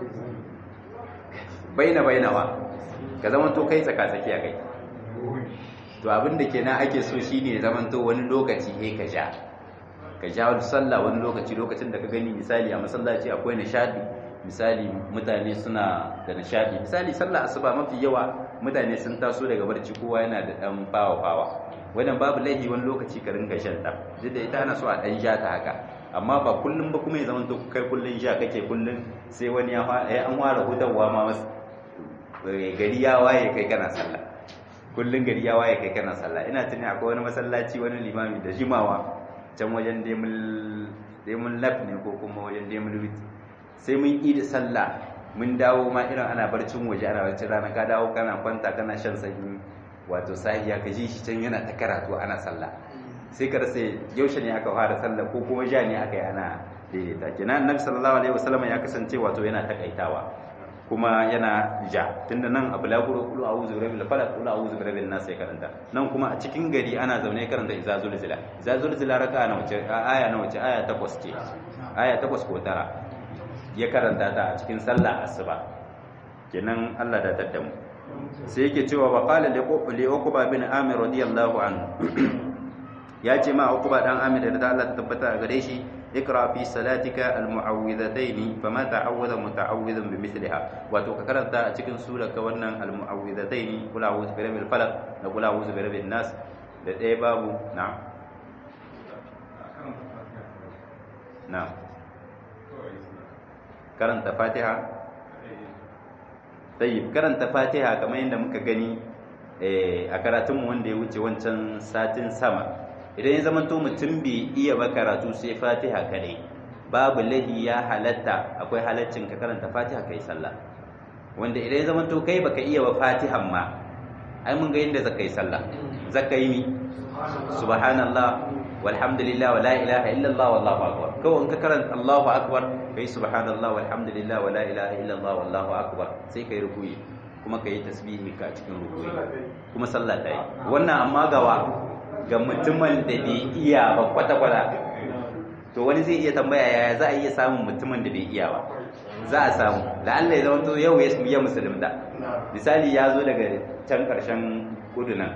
baina bainawa ka zama to kai tsaka tsakiya kai to abin da kenan ake so shine zaman to wani lokaci he ka ja ka ja wani sallah wani lokaci lokacin da ka gani misali a masallaci akwai nishadi misali mutane suna da nishadi misali sallah asuba mafi yawa mutane sun taso daga barci kowa yana da dan fawa fawa wannan babu laifi wani lokaci ka ringa shan ta duk da ita ana so a dan ja ta haka amma ba kullum ba kuma ya zama to kai kullun ja kake kullun sai wani ya an ware hudawa ma gari ya waye kai kana sallah kullun gari ya waye kai kana sallah ina tuni akwai wani masallaci wani limami da jimawa can wajen demul laf ne ko kuma wajen demul wit sai mun yi da sallah mun dawo ma irin ana barcin waje ana barcin rana ka dawo kana kwanta kana shan sanyi wato sahiya ka ji shi can yana ta karatu ana sallah sai ka rasa yaushe ne aka fara sallah ko kuma ja ne aka yi ana daidaita kenan annabi sallallahu alaihi wasallam ya kasance wato yana takaitawa kuma yana ja tunda nan abu laburo kulu a'udhu birabbil falaq kulu a'udhu birabbin nas ya karanta nan kuma a cikin gari ana zaune karanta iza zulzila iza zulzila raka na wace aya na wace aya takwas ce aya takwas ko tara ya karanta ta a cikin sallah asuba kenan Allah da tadda mu sai yake cewa wa qala li uqba bin amir radiyallahu anhu ya ce ma uqba dan amir da Allah ta tabbata gare shi اقرا في صلاتك المعوذتين فما تعوذ متعوذ بمثلها wato ka karanta a cikin surar ka wannan almu'awwidhatayn kul a'udhu bi rabbil falaq da kul a'udhu bi rabbin nas da ɗaya babu na'am na'am karanta fatiha tayyib karanta fatiha kamar yadda muka gani a karatunmu wanda ya wuce wancan satin sama idan ya zama to mutum bai iya ba karatu sai fatiha kadai babu lahi ya halatta akwai halaccin ka karanta fatiha kai sallah wanda idan ya zama to kai baka iya ba fatihan ma ai mun ga yadda zaka yi sallah zaka yi mi subhanallah walhamdulillah wala ilaha illallah wallahu akbar kawai in ka karanta allahu akbar kai subhanallah walhamdulillah wala ilaha illallah wallahu akbar sai kai rukuyi kuma kai tasbihi ka cikin rukuyi kuma sallah ta yi wannan amma gawa ga mutumin da bai iya ba kwata-kwata to wani zai iya tambaya yaya za a iya samun mutumin da bai iya ba za a samu la'alla ya zama to yau ya ya musulunta misali ya zo daga can karshen kudu nan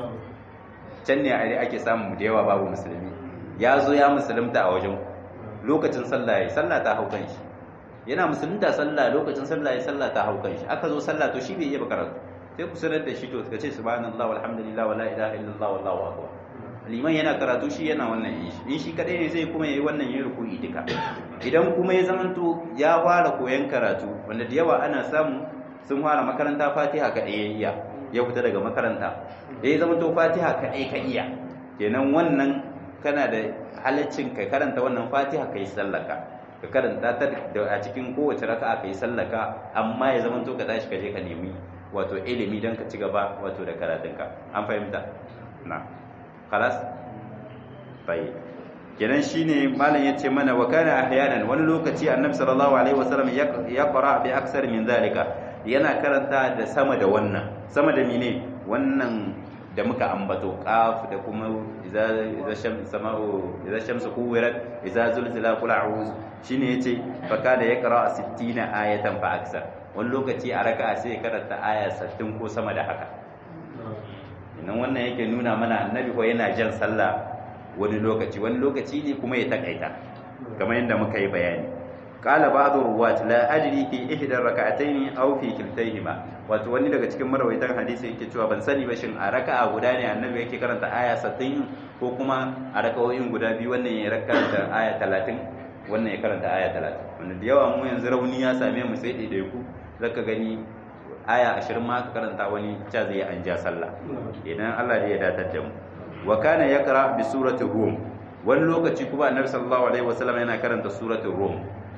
can ne a ake samun da yawa babu musulmi ya zo ya musulunta a wajen lokacin sallah ya sallah ta hau kan shi yana musulunta sallah lokacin sallah ya sallah ta hau kan shi aka zo sallah to shi bai iya ba karatu sai ku sanar da shi to ka ce subhanallah walhamdulillah wala ilaha illallah wallahu akbar liman yana karatu shi yana wannan yin shi in shi kadai ne zai kuma yayi wannan yin ruku'i duka idan kuma ya zamanto ya fara koyan karatu wanda da yawa ana samu sun fara makaranta Fatiha kadai ya iya ya fita daga makaranta da ya zamanto Fatiha kadai ka iya kenan wannan kana da halaccin ka karanta wannan Fatiha kai sallaka ka karanta ta a cikin kowace raka'a kai sallaka amma ya zamanto ka tashi ka je ka nemi wato ilimi don ka ci gaba wato da karatunka an fahimta na khalas bai kenan shine malam yace mana wa kana ahyanan wani lokaci annabi sallallahu alaihi wasallam ya qara bi aksar min zalika yana karanta da sama da wannan sama da mine wannan da muka ambato qaf da kuma idza idza shams samau idza shamsu kuwirat idza zulzila qul a'udhu shine yace fa kana yaqra 60 ayatan fa aksar wani lokaci a raka sai karanta aya 60 ko sama da haka nan wannan yake nuna mana annabi ko yana jan sallah wani lokaci wani lokaci ne kuma ya takaita kamar yadda muka yi bayani qala ba'd ruwat la ajri fi ihda rak'atayn aw fi kiltayhima wato wani daga cikin marawaitan hadisi yake cewa ban sani ba shin a raka'a guda ne annabi yake karanta aya 60 ko kuma a raka'o'in guda biyu wannan ya karanta aya 30 wannan ya karanta aya 30 wanda da yawa mu yanzu rauni ya same mu sai dai ku zaka gani aya 20 ma ka karanta wani cha zai an ja sallah idan Allah ya datar da mu wa kana yaqra bi surati rum wani lokaci kuma annabi sallallahu alaihi wasallam yana karanta surati rum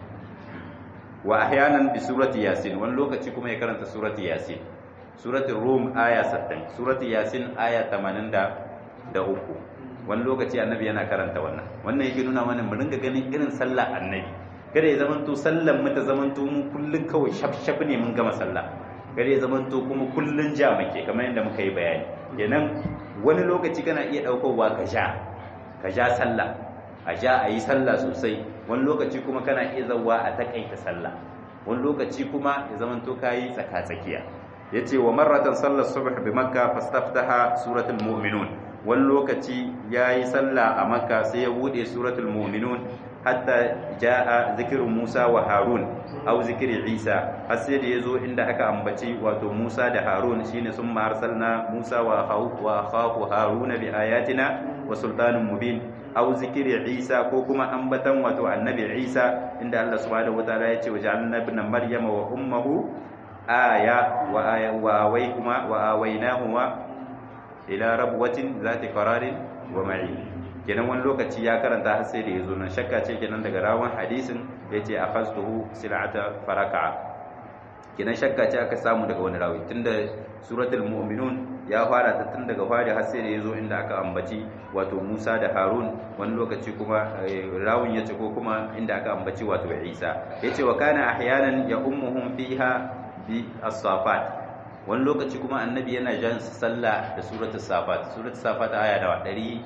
wa ahyanan bi surati yasin wani lokaci kuma ya karanta surati yasin surati rum aya 60 surati yasin aya 83 wani lokaci annabi yana karanta wannan wannan yake nuna mana mu ringa ganin irin sallah annabi kada ya zamanto sallan mu ta zamanto mu kullun kawai shaf shaf ne mun gama sallah kada ya zamanto kuma kullun ja muke kamar yadda muka yi bayani kenan wani lokaci kana iya daukowa ka sha ka sha sallah a sha a yi sallah sosai wani lokaci kuma kana iya zawa a takaita sallah wani lokaci kuma ya zamanto kayi tsaka-tsakiya yace wa marratan sallar subh bi makka fastaftaha suratul mu'minun wani lokaci yayi sallah a makka sai ya bude suratul mu'minun hatta jaa zikrun musa wa harun aw zikri isa har sai da yazo inda aka ambaci wato musa da harun shine sun arsalna musa wa wa khafu harun bi ayatina wa sultanin mubin aw zikri isa ko kuma ambatan wato annabi isa inda Allah subhanahu wataala ya ce wa ja'alna ibna maryama wa ummuhu aya wa aya wa awaykuma wa awaynahuma ila rabwatin zati qararin wa ma'in kenan wani lokaci ya karanta har sai da yazo nan shakka ce kenan daga rawan hadisin yace akhaztuhu sil'ata faraka kenan shakka ce aka samu daga wani rawi tunda suratul mu'minun ya fara ta tun daga fari har sai da yazo inda aka ambaci wato Musa da Harun wani lokaci kuma rawun yace ko kuma inda aka ambaci wato Isa yace wa kana ahyanan ya ummuhum fiha bi as-safat wani lokaci kuma annabi yana jan sallah da suratul safat suratul safat aya da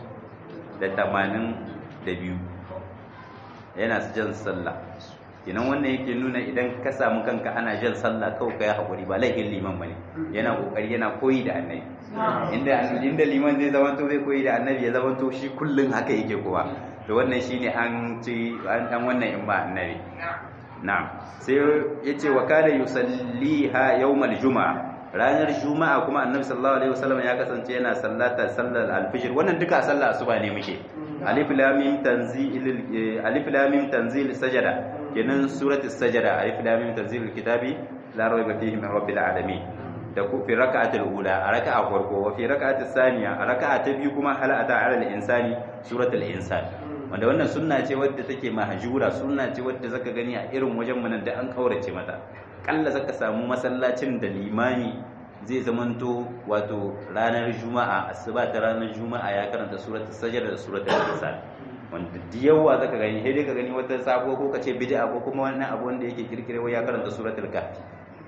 182 yana jan sallah kenan wannan yake nuna idan ka samu kanka ana jan sallah kawai kai hakuri ba laifin liman bane yana kokari yana koyi da annabi inda inda liman zai zama to zai koyi da annabi ya zama to shi kullun haka yake kowa to wannan shine an ci an dan wannan in ba annabi na'am sai yace wa kana yusalliha yawmal juma'a ranar juma'a kuma annabi sallallahu alaihi wasallam ya kasance yana sallata sallar alfijir wannan duka sallar asuba ne muke alif lam mim tanzil alif lam mim tanzil sajada kenan suratul sajada alif lam mim tanzil kitabi la rayba fihi min rabbil alamin da ku fi rak'atul ula a raka'a farko wa fi rak'atus saniya a raka'a ta biyu kuma hal ata ala al insani suratul insan wanda wannan sunna ce wadda take mahjura sunna ce wadda zaka gani a irin wajen mu nan da an kaurace mata kalla zaka samu masallacin da limami zai zamanto wato ranar juma'a asuba ta ranar juma'a ya karanta suratul sajda da suratul insan wanda da yawa zaka gani sai dai ka gani wata sabo ko kace bid'a ko kuma wannan abu wanda yake kirkirewa ya karanta suratul kahfi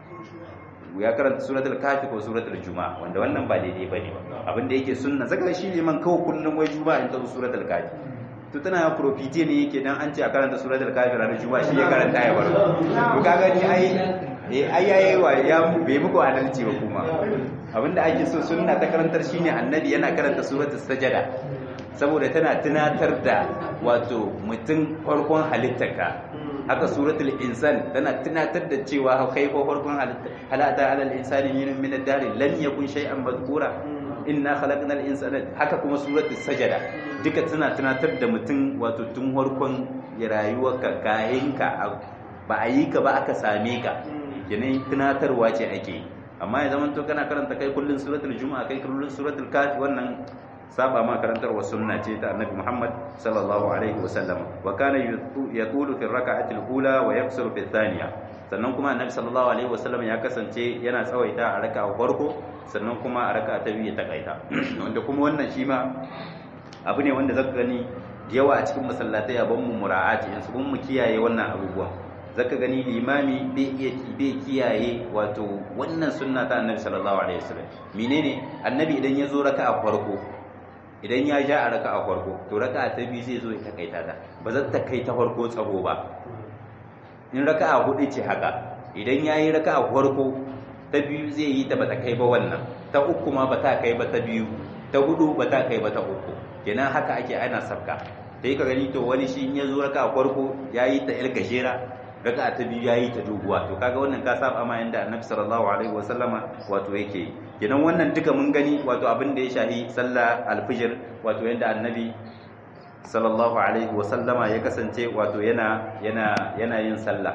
ya karanta suratul kahfi ko suratul juma'a wanda wannan ba daidai bane ba abin da yake sunna zaka shi liman kawai kullum wai juma'a in ta suratul kahfi to tana profite ne yake dan an ce a karanta suratul kahfi ranar juma'a shi ya karanta ya bar to ka gani ai eh ai yayi wa ya bai muku adalci ba kuma abinda ake so sunna ta karantar shine annabi yana karanta suratul sajada saboda tana tunatar da wato mutum farkon halittarka haka suratul insan tana tunatar da cewa kai ko farkon halatta alal insani min min ad-dar lam yakun shay'an madhkura inna khalaqnal insana haka kuma suratul sajada duka tana tunatar da mutum wato tun farkon rayuwarka kayanka ba a yi ka ba aka same ka yanayin tunatarwa ce ake amma ya zama to kana karanta kai kullun suratul juma'a kai kullun suratul kafi wannan saba ma karantarwa sunna ce ta annabi Muhammad sallallahu alaihi wasallam wa kana yaqulu fi rak'ati al-ula wa yaksuru fi thaniya sannan kuma annabi sallallahu alaihi wasallam ya kasance yana tsawaita a raka'a farko sannan kuma a raka'a ta biyu ta kaita wanda kuma wannan shi ma abu ne wanda zaka gani yawa a cikin masallatai a ban mu mura'ati in su mu kiyaye wannan abubuwa zaka gani limami bai iya bai kiyaye wato wannan sunna ta annabi sallallahu alaihi wasallam menene annabi idan ya zo raka'a farko idan ya ja a raka'a farko to raka'a ta biyu zai zo ya takaita ta ba zan ta kai ta farko tsaro ba in raka'a hudu ce haka idan yayi raka'a farko ta biyu zai yi ta bata kai ba wannan ta uku ma bata kai ba ta biyu ta hudu bata kai ba ta uku kenan haka ake ana sabka sai ka gani to wani shi in ya zo raka'a farko yayi ta il gajera raka'a ta biyu yayi ta doguwa to kaga wannan ka saba ma yanda annabi sallallahu alaihi wasallama wato yake kenan wannan duka mun gani wato abin da ya shahi sallah alfijir wato yanda annabi sallallahu alaihi wasallama ya kasance wato yana yana yana yin sallah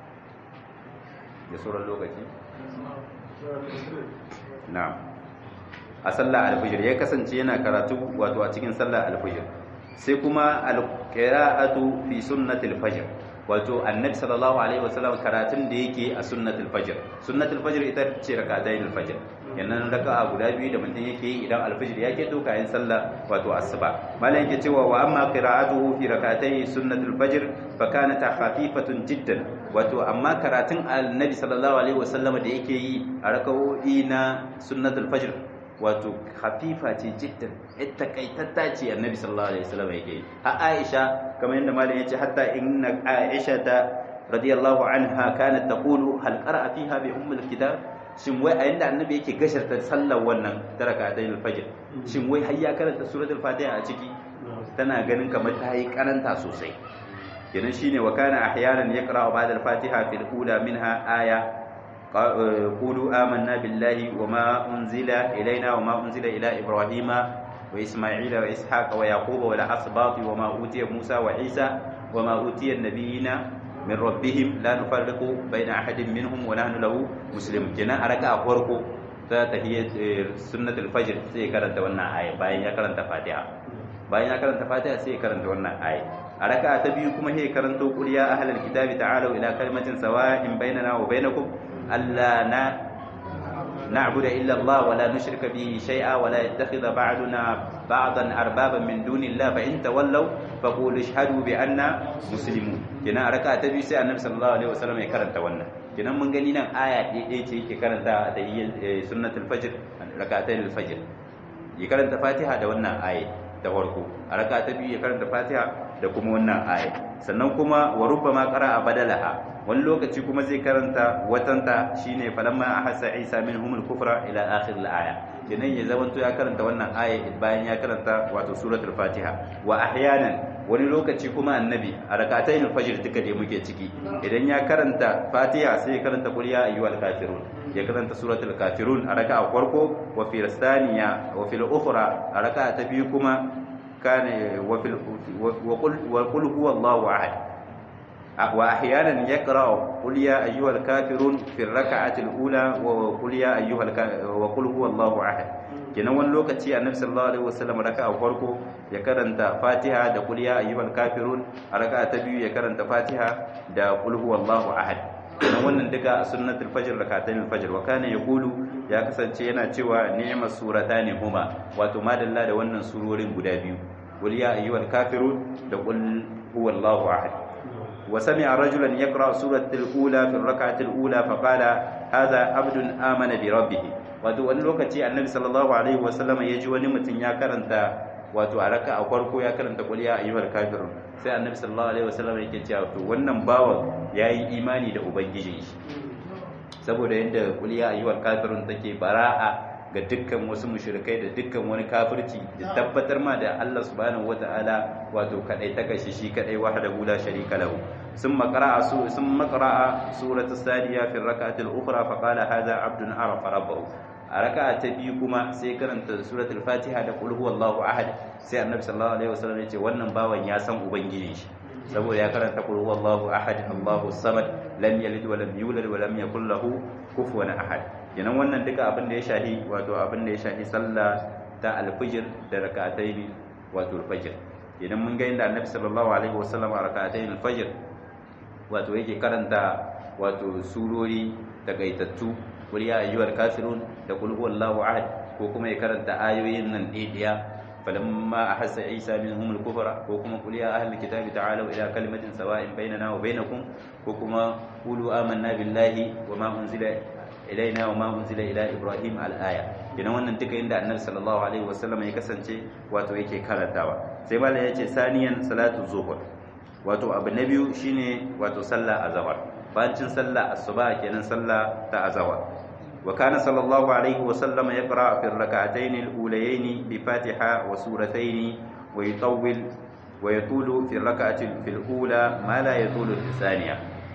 da sauran lokaci na'am a sallah alfijir ya kasance yana karatu wato a cikin sallah alfijir sai kuma alqira'atu fi sunnatil fajr wato annabi sallallahu alaihi wasallam karatun da yake a sunnatul fajr sunnatul fajr ita ce rak'atayn fajr yannan raka'a guda biyu da mutum yake yi idan alfajr ya ke doka yin sallah wato asuba malam yake cewa wa amma qira'atuhu fi rak'atay sunnatul fajr fa kanat khafifatun jiddan wato amma karatun annabi sallallahu alaihi wasallam da yake yi a raka'o'i na sunnatul fajr wato hafifa ce jiddan ita kaitatta ce annabi sallallahu alaihi wasallam yake ha aisha kamar yadda malam yace hatta inna aisha ta radiyallahu anha kanat taqulu hal qara'a fiha bi ummul kitab shin wai a yanda annabi yake gasharta sallar wannan tarakatain al-fajr shin wai har ya karanta suratul fatiha a ciki tana ganin kamar ta yi karanta sosai kenan shine wa kana ahyanan yaqra'u ba'da al-fatiha fil ula minha aya قولوا آمنا بالله وما أنزل إلينا وما أنزل إلى إبراهيم وإسماعيل وإسحاق ويعقوب والأسباط وما أوتي موسى وعيسى وما أوتي النبيين من ربهم لا نفرق بين أحد منهم ونحن له مسلم جنا أركا أخوركو تهي سنة الفجر سي كرنت ونا آية باين يا كرنت فاتحة باين يا كرنت فاتحة سي كرنت ونا آية أركا تبيو كما هي كرنتو قل يا أهل الكتاب تعالوا إلى كلمة سواء بيننا وبينكم ألا نعبد إلا الله ولا نشرك به شيئا ولا يتخذ بعضنا بعضا أربابا من دون الله فإن تولوا فقولوا اشهدوا بأننا مسلمون كنا ركعة تبي سي النبي صلى الله عليه وسلم يكرن تونا كنا من غني نان آية دي دي يكرن تا هي سنة الفجر ركعتين الفجر يكرن فاتحة da wannan aya ta farko a raka ta biyu ya karanta fatiha da kuma wannan aya sannan kuma wa rubbama qara'a badalaha wani lokaci kuma zai karanta watanta shine falamma ahassa isa minhum al-kufra ila akhir al-aya kenan ya zamanto ya karanta wannan aya bayan ya karanta wato suratul fatiha wa ahyanan wani lokaci kuma annabi a rakatayn al-fajr duka da muke ciki idan ya karanta fatiha sai ya karanta qul ya ayyuhal kafirun ya karanta suratul kafirun a raka'a farko wa fi thaniya wa fil ukhra a raka'a ta biyu kuma kana wa fil wa qul wa qul huwallahu ahad وأحيانا يقرأ قل يا أيها الكافرون في الركعة الأولى وقل يا أيها وقل هو الله أحد kenan wani lokaci annabi sallallahu alaihi wasallam raka'a farko ya karanta Fatiha da qul ya ayyuhal kafirun a raka'a ta biyu ya karanta Fatiha da qul huwallahu ahad kenan wannan duka a sunnatul fajr rak'atayn al-fajr wa kana yaqulu ya kasance yana cewa ni'mas suratani huma wato madalla da wannan surorin guda biyu qul ya ayyuhal kafirun da qul huwallahu ahad وسمع رجلا يقرأ سورة الأولى في الركعة الأولى فقال هذا عبد آمن بربه wato wani lokaci annabi sallallahu alaihi wasallam ya ji wani mutum ya karanta wato a raka a farko ya karanta qul ya ayyuhal kafirun sai annabi sallallahu alaihi wasallam yake cewa to wannan bawan yayi imani da ubangijin shi saboda yanda qul ya ayyuhal kafirun take bara'a ga dukkan wasu mushrikai da dukkan wani kafirci da tabbatar ma da Allah subhanahu wata'ala wato kadai ta kashi shi kadai wahdahu la sharika lahu thumma qara'a su thumma qara'a suratu sadiya fi rak'ati al-ukhra fa qala hadha 'abdun arafa rabbahu a raka'a ta biyu kuma sai karanta suratul fatiha da qul huwallahu ahad sai annabi sallallahu alaihi wasallam ya ce wannan bawan ya san ubangijin shi saboda ya karanta qul huwallahu ahad Allahu samad lam yalid wa lam yulad wa lam yakul lahu kufuwan ahad kenan wannan duka abin da ya shahi wato abin da ya shahi sallah ta alfijir da rak'atayn wato alfajr idan mun ga inda annabi sallallahu alaihi wasallam a rak'atayn alfajr wato yake karanta wato surori takaitattu qul ya ayyuhal kafirun da qul huwallahu ahad ko kuma ya karanta ayoyin nan ɗaya فلما أحس عيسى منهم الكفر وكما قل يا أهل الكتاب تعالوا إلى كلمة سواء بيننا وبينكم وكما قولوا آمنا بالله وما أنزل إلينا وما أنزل إلى إبراهيم الآية kina wannan duka inda annabi sallallahu alaihi wasallam ya kasance wato yake karantawa sai mala ya ce saniyan salatu zuhur wato abu na biyu shine wato sallah azhar bayan sallah asuba kenan sallah ta azhar وكان صلى الله عليه وسلم يقرأ في الركعتين الأوليين بفاتحة وسورتين ويطول ويطول في الركعة في الأولى ما لا يطول في الثانية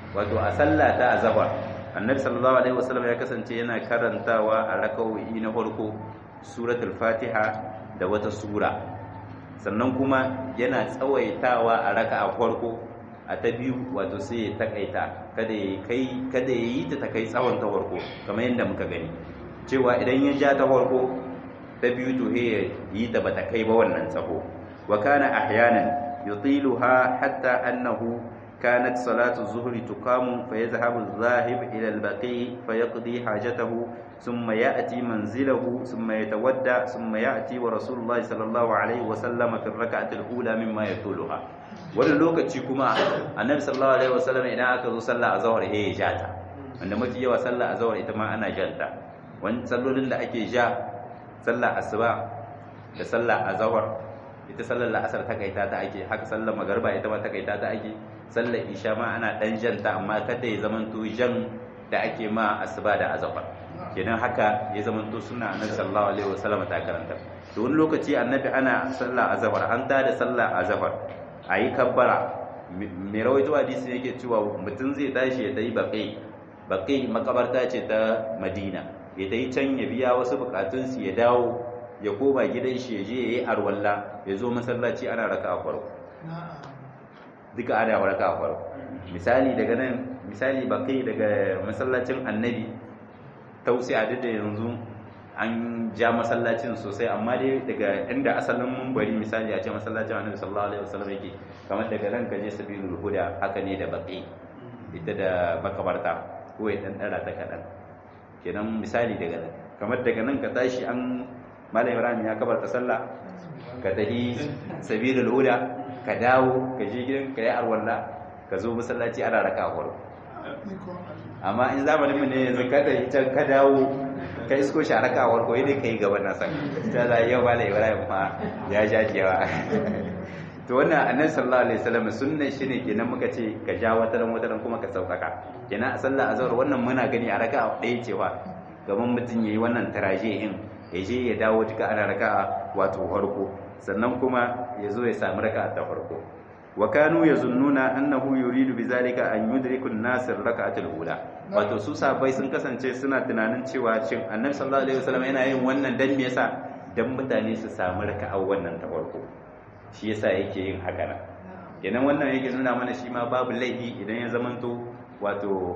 wato a sallah ta azhar annabi sallallahu alaihi wasallam ya kasance yana karantawa a raka'o'i na farko suratul fatiha da wata sura sannan kuma yana tsawaitawa a raka'a farko a ta biyu wato sai ya takaita kada ya kai kada ya yi ta ta kai tsawon ta farko kamar yadda muka gani cewa idan ya ja ta farko ta biyu to ya yi ta bata kai ba wannan tsaho wa kana ahyanan yutiluha hatta annahu كانت صلاة الظهر تقام فيذهب الذاهب إلى البقيع فيقضي حاجته ثم يأتي منزله ثم يتودع ثم يأتي ورسول الله صلى الله عليه وسلم في الركعة الأولى مما يطولها wani lokaci kuma annabi sallallahu alaihi wasallam idan aka zo sallah azhar he ya jata wanda mafi yawa sallah azhar ita ma ana janta wani sallolin da ake ja sallah asuba da sallah azhar ita sallar la'asar ta kaita ta ake haka sallar magarba ita ma ta kaita ta ake sallar isha ma ana dan janta amma kada ya zamanto jan da ake ma asuba da azhar kenan haka ya zamanto suna annabi sallallahu alaihi wasallam ta karanta to wani lokaci annabi ana sallar azhar an ta da sallar azhar ayi kabbara mai rawaito hadisi yake cewa mutum zai tashi ya tayi baqi baqi makabarta ce ta Madina ya tayi can ya biya wasu bukatunsu ya dawo ya koma gidan shi ya je ya yi arwalla ya zo masallaci ana raka a farko duka ana raka a farko misali daga nan misali ba kai daga masallacin annabi tausi a duk da yanzu an ja masallacin sosai amma dai daga inda asalin mumbari misali a ce masallacin annabi sallallahu alaihi wasallam yake kamar daga nan kaje sabilul huda haka ne da baki ita da makabarta ko ya dan dara ta kadan kenan misali daga nan kamar daga nan ka tashi an malam ibrahim ya kabarta sallah ka tafi sabilul huda ka dawo ka je gidan ka yi arwalla ka zo masallaci ana raka a farko amma in zamanin mu ne yanzu ka tafi can ka dawo ka isko shi a raka a farko yadda ka yi gaban nasa ta za yau malam ibrahim ma ya ja jewa to wannan annabi sallallahu alaihi wasallam sunnan shine kenan muka ce ka ja wataran wataran kuma ka saukaka kenan a sallah azhar wannan muna gani a raka ɗaya cewa gaban mutum yayi wannan taraje in ya je ya dawo duka ana raka'a wato farko sannan kuma ya zo ya sami raka'a ta farko wa kanu yazunnuna annahu yuridu bizalika an yudriku an-nas raka'atul ula wato su sabai sun kasance suna tunanin cewa shin annabi sallallahu alaihi wasallam yana yin wannan dan me yasa dan mutane su sami raka'a wannan ta farko shi yasa yake yin haka nan kenan wannan yake nuna mana shi ma babu laifi idan ya zamanto wato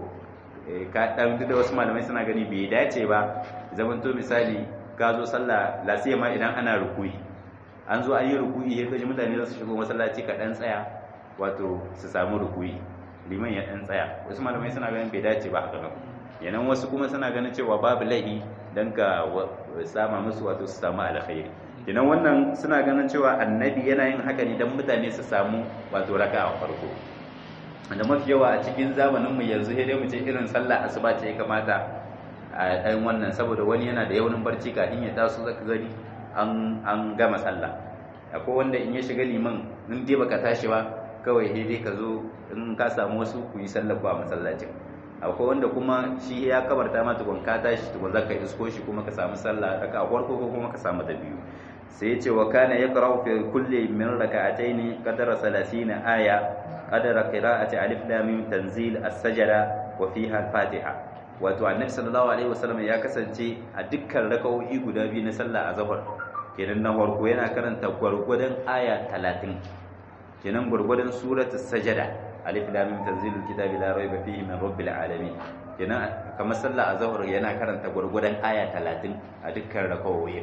ka dan da wasu malamai suna gani bai dace ba zamanto misali ka zo sallah lasiya ma idan ana rukuyi an zo an yi rukuyi ya kaji mutane za su shigo masallaci ka dan tsaya wato su samu rukuyi liman ya dan tsaya wasu malamai suna ganin bai dace ba haka nan yanan wasu kuma suna ganin cewa babu laihi dan ka sama musu wato su samu alkhairi kenan wannan suna ganin cewa annabi yana yin haka ne dan mutane su samu wato raka'a farko da mafi yawa a cikin zamanin mu yanzu sai dai mu ce irin sallah asuba ce ya kamata a ɗan wannan saboda wani yana da yaunin barci kafin ya taso zaka gani an gama sallah akwai wanda in ya shiga liman in dai baka tashi ba kawai sai dai ka zo in ka samu wasu ku yi sallar ba masallacin akwai wanda kuma shi ya kabarta ma tukun ka tashi tukun zaka isko shi kuma ka samu sallah raka a farko ko kuma ka samu ta biyu sai ya ce wa kana yaqra'u fi kulli min raka'atayn qadara 30 aya qadara qira'ati alif lam mim tanzil as-sajda wa fiha al-fatiha wato annabi sallallahu alaihi wasallam ya kasance a dukkan raka'o'i guda biyu na sallah azhar kenan na farko yana karanta gwargwadon aya 30 kenan gwargwadon suratul sajada alif lam mim tanzilul kitabi la rayba fihi min rabbil alamin kenan kamar sallah azhar yana karanta gwargwadon aya 30 a dukkan raka'o'i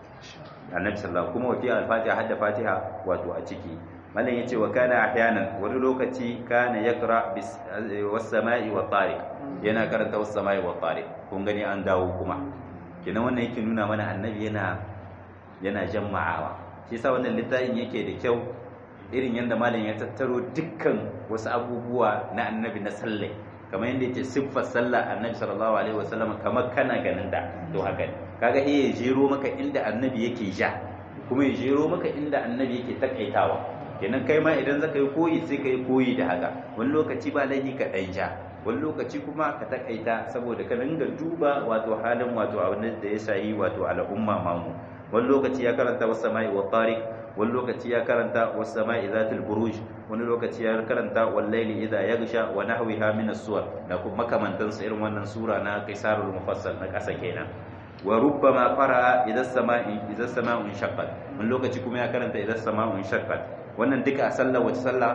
annabi sallallahu kuma wafi al-fatiha hadda fatiha wato a ciki mallan yace wa kana ahyanan wani lokaci kana yaqra bis was-sama'i wat-tariq yana karanta was-sama'i wat-tariq kun gani an dawo kuma kenan wannan yake nuna mana annabi yana yana jamma'awa shi yasa wannan littafin yake da kyau irin yadda malam ya tattaro dukkan wasu abubuwa na annabi na sallai kamar yadda yake siffar sallah annabi sallallahu alaihi wasallam kamar kana ganin da to haka ne kaga iya jero maka inda annabi yake ja kuma ya jero maka inda annabi yake takaitawa kenan kai ma idan zaka yi koyi sai ka yi koyi da haka wani lokaci ba laifi ka dan ja wani lokaci kuma ka takaita saboda ka dinga duba wato halin wato abin da ya shayi wato al'umma mamu wani lokaci ya karanta was sama'i wa tariq wani lokaci ya karanta was sama'i zatil buruj wani lokaci ya karanta wal layli idha yaghsha wa nahwiha min as-suwar da kuma makamantan su irin wannan sura na qisarul mufassal na kasa kenan wa rubbama qara'a idha as-sama'i idha as-sama'u shaqqat wani lokaci kuma ya karanta idha as-sama'u shaqqat wannan duka a sallah wace sallah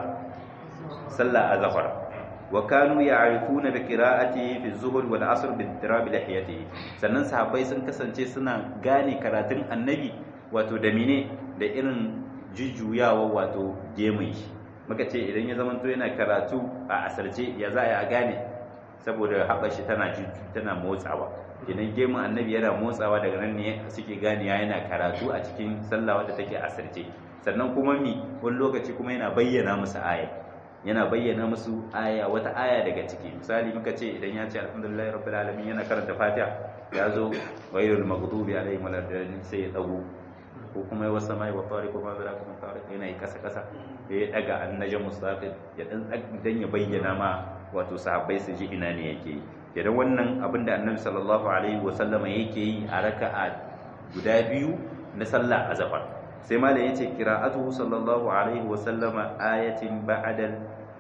sallah azhar wa kanu ya'rifuna bi qira'atihi fi az-zuhr wal 'asr bi ittirab lihiyatihi sannan sahabbai sun kasance suna gane karatun annabi wato da mine da irin jujjuyawa wato gemun shi muka ce idan ya zamanto yana karatu a asarce ya za a gane saboda haɓar shi tana tana motsawa idan gemun annabi yana motsawa daga nan ne suke gane yana karatu a cikin sallah wadda take asarce sannan kuma mi wani lokaci kuma yana bayyana musu aya yana bayyana musu aya wata aya daga ciki misali muka ce idan ya ce alhamdulillahi rabbil alamin yana karanta fatiha ya zo ghayrul maghdubi alaihim waladdallin sai ya dago ko kuma yawa sama wa tariq ma zara kuma tariq yana yi kasa kasa ya daga annajam mustaqil ya dan dan ya bayyana ma wato sahabbai su ji ina ne yake idan wannan abinda annabi sallallahu alaihi wa sallama yake yi a raka'a guda biyu na sallah azhar sai malam yace qira'atuhu sallallahu alaihi wa sallama ayatin ba'da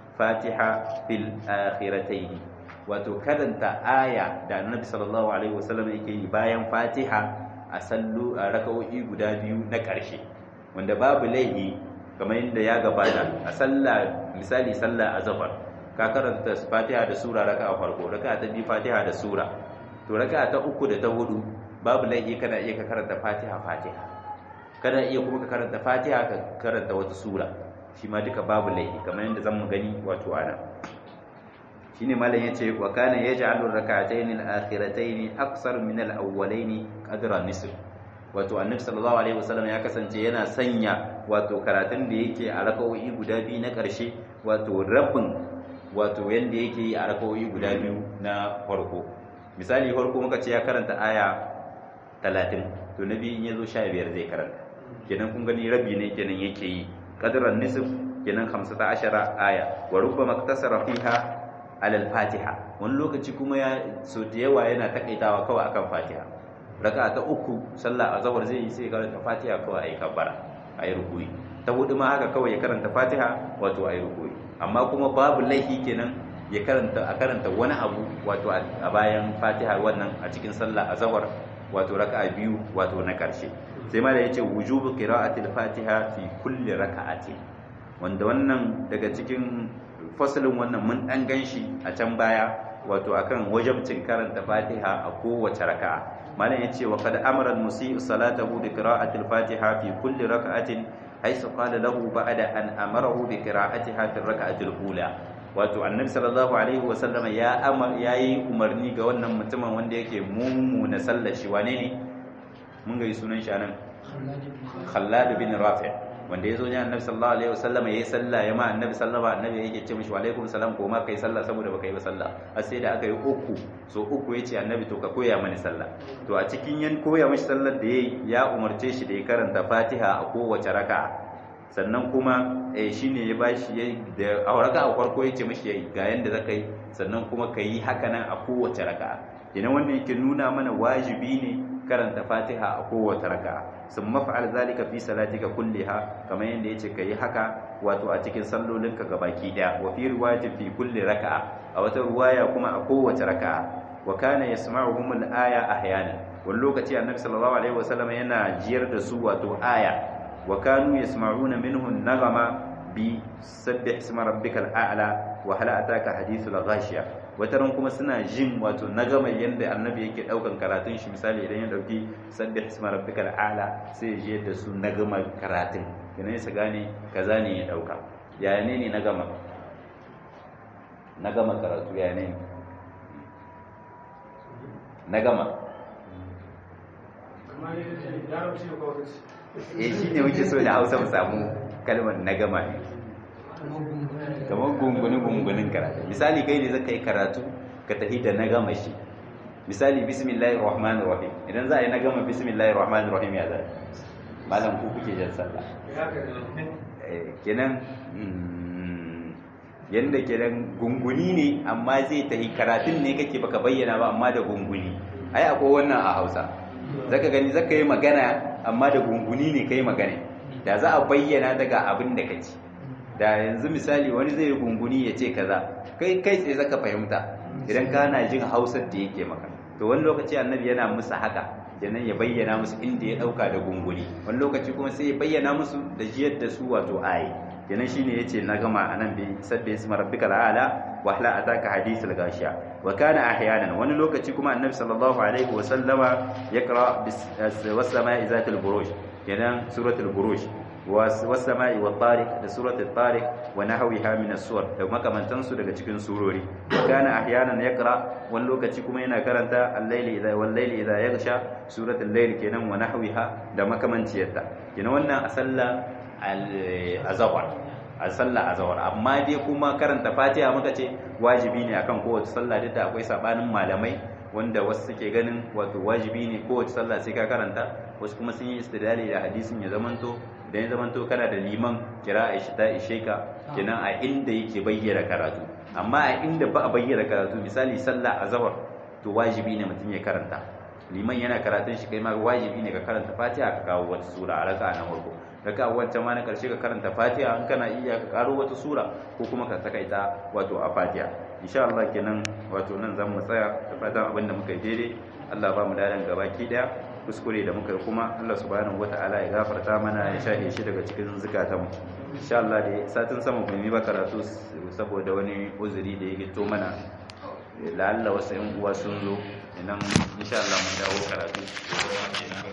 fatiha fil akhiratayn wato karanta aya da annabi sallallahu alaihi wa sallama yake yi bayan fatiha a sallu a raka'o'i guda biyu na ƙarshe wanda babu laihi kamar yadda ya gabata a sallah misali sallah azhar ka karanta fatiha da sura raka'a farko raka'a ta biyu fatiha da sura to raka'a ta uku da ta hudu babu laihi kana iya ka karanta fatiha fatiha kana iya kuma ka karanta fatiha ka karanta wata sura shi ma duka babu laihi kamar yadda zamu gani wato ana shine malam yace wa kana yaj'alu rak'atayn al-akhiratayn aqsar min al-awwalayn qadra nisf wato annabi sallallahu alaihi wasallam ya kasance yana sanya wato karatun da yake a raka'o'i guda biyu na ƙarshe wato rabin wato yanda yake yi a raka'o'i guda biyu na farko misali farko muka ce ya karanta aya 30 to na biyu in yazo 15 zai karanta kenan kun gani rabi ne kenan yake yi qadran nisf kenan 15 aya wa rubbama iktasara fiha alal fatiha wani lokaci kuma ya so da yawa yana takaitawa kawai akan fatiha raka ta uku sallah azhar zai yi sai karanta fatiha kawai ayi kabbara ayi rukuyi ta hudu ma haka kawai ya karanta fatiha wato ayi rukuyi amma kuma babu laifi kenan ya karanta a karanta wani abu wato a bayan fatiha wannan a cikin sallah azhar wato raka'a biyu wato na karshe sai ma da yace wujubu qira'atil fatiha fi kulli raka'ati wanda wannan daga cikin fasalin wannan mun dan ganshi a can baya wato akan wajabcin karanta Fatiha a kowace raka'a malam yace wa qad amara al-musii salatahu bi qira'ati al-Fatiha fi kulli raka'atin haythu qala lahu ba'da an amarahu bi qira'atiha fi ar-raka'ati al-ula wato annabi sallallahu alaihi wa sallama ya amar yayi umarni ga wannan mutumin wanda yake mummuna sallar shi wane ne mun ga sunan shi anan Khallad bin Rafi' wanda ya zo ne annabi sallallahu alaihi wasallam yayi sallah ya ma annabi sallama annabi yake ce mishi wa alaikum salam ko ma kai sallah saboda baka yi ba sallah har sai da aka yi uku so uku yace annabi to ka koya mani sallah to a cikin yan koya mishi sallar da yayi ya umarce shi da ya karanta Fatiha a kowace raka'a sannan kuma eh shine ya bashi da a raka'a farko yace mishi ga yanda zaka yi sannan kuma ka yi haka nan a kowace raka'a kenan wannan yake nuna mana wajibi ne karanta Fatiha a kowace raka'a sun mafa'al zalika fi salatika kulliha kamar yadda yace kai haka wato a cikin sallolinka gabaki daya wa fi riwayatin fi kulli raka'a a wata ruwaya kuma a kowace raka'a wa kana yasma'uhum al-aya ahyana wani lokaci annabi sallallahu alaihi wasallam yana jiyar da su wato aya wa kanu yasma'una minhu an-naghama bi sabbih isma rabbikal a'la wa hal ataka hadithul ghashiya wataran kuma suna jin wato nagama yanda annabi yake daukan karatun shi misali idan ya dauki sabbih isma rabbikal a'la sai ya je da su nagama karatun kenan su gane kaza ne ya dauka yaya ne ne nagama nagama karatu yaya ne nagama eh shine muke so da Hausa mu samu kalmar nagama ne kamar gunguni gungunin karatu misali kai ne zaka yi karatu ka tafi da na gama shi misali bismillahir rahmanir rahim idan za a yi na gama bismillahir rahmanir rahim ya zai malam ku kuke jan sallah kenan yanda kenan gunguni ne amma zai tafi karatun ne kake baka bayyana ba amma da gunguni ai akwai wannan a Hausa zaka gani zaka yi magana amma da gunguni ne kai magana da za a bayyana daga abin da kaci da yanzu misali wani zai yi gunguni ya ce kaza kai kai tsaye zaka fahimta idan kana jin hausar da yake maka to wani lokaci annabi yana musu haka kenan ya bayyana musu inda ya dauka da gunguni wani lokaci kuma sai ya bayyana musu da jiyar da su wato ayi kenan shine yace na gama anan bi sabbi isma rabbikal ala wa hla ataka hadithul gashiya wa kana ahyanan wani lokaci kuma annabi sallallahu alaihi wa sallama yaqra bis sama'i zatil buruj kenan suratul buruj wasama'i wa tariq da suratul tariq wa nahwiha min as-suwar da makamantan su daga cikin surori kana ahyanan yaqra wani lokaci kuma yana karanta al-layli idha wal layli idha yaghsha suratul layl kenan wa nahwiha da makamanciyarta kenan wannan a sallah al-azhar a sallah azhar amma dai kuma karanta fatiha muka ce wajibi ne akan kowace sallah duk da akwai sabanin malamai wanda wasu suke ganin wato wajibi ne kowace sallah sai ka karanta wasu kuma sun yi istidlali da hadisin ya zamanto idan ya zamanto kana da liman kira a ta ishe ka kenan a inda yake bayyana karatu amma a inda ba a bayyana karatu misali sallah azhar to wajibi ne mutum ya karanta liman yana karatun shi kai ma wajibi ne ka karanta fatiha ka kawo wata sura a raka'a na farko raka'a wancan ma na karshe ka karanta fatiha in kana iya ka karo wata sura ko kuma ka saka ita wato a fatiha insha Allah kenan wato nan zan mu tsaya da fatan abin da muka yi daidai Allah ba mu dadan gabaki daya kuskure da muka yi kuma Allah subhanahu wata'ala ya gafarta mana ya shahe shi daga cikin zukatanmu insha Allah dai satin sama mu yi ba karatu saboda wani uzuri da ya gito mana la'alla wasu yan uwa sun zo idan insha Allah mun dawo karatu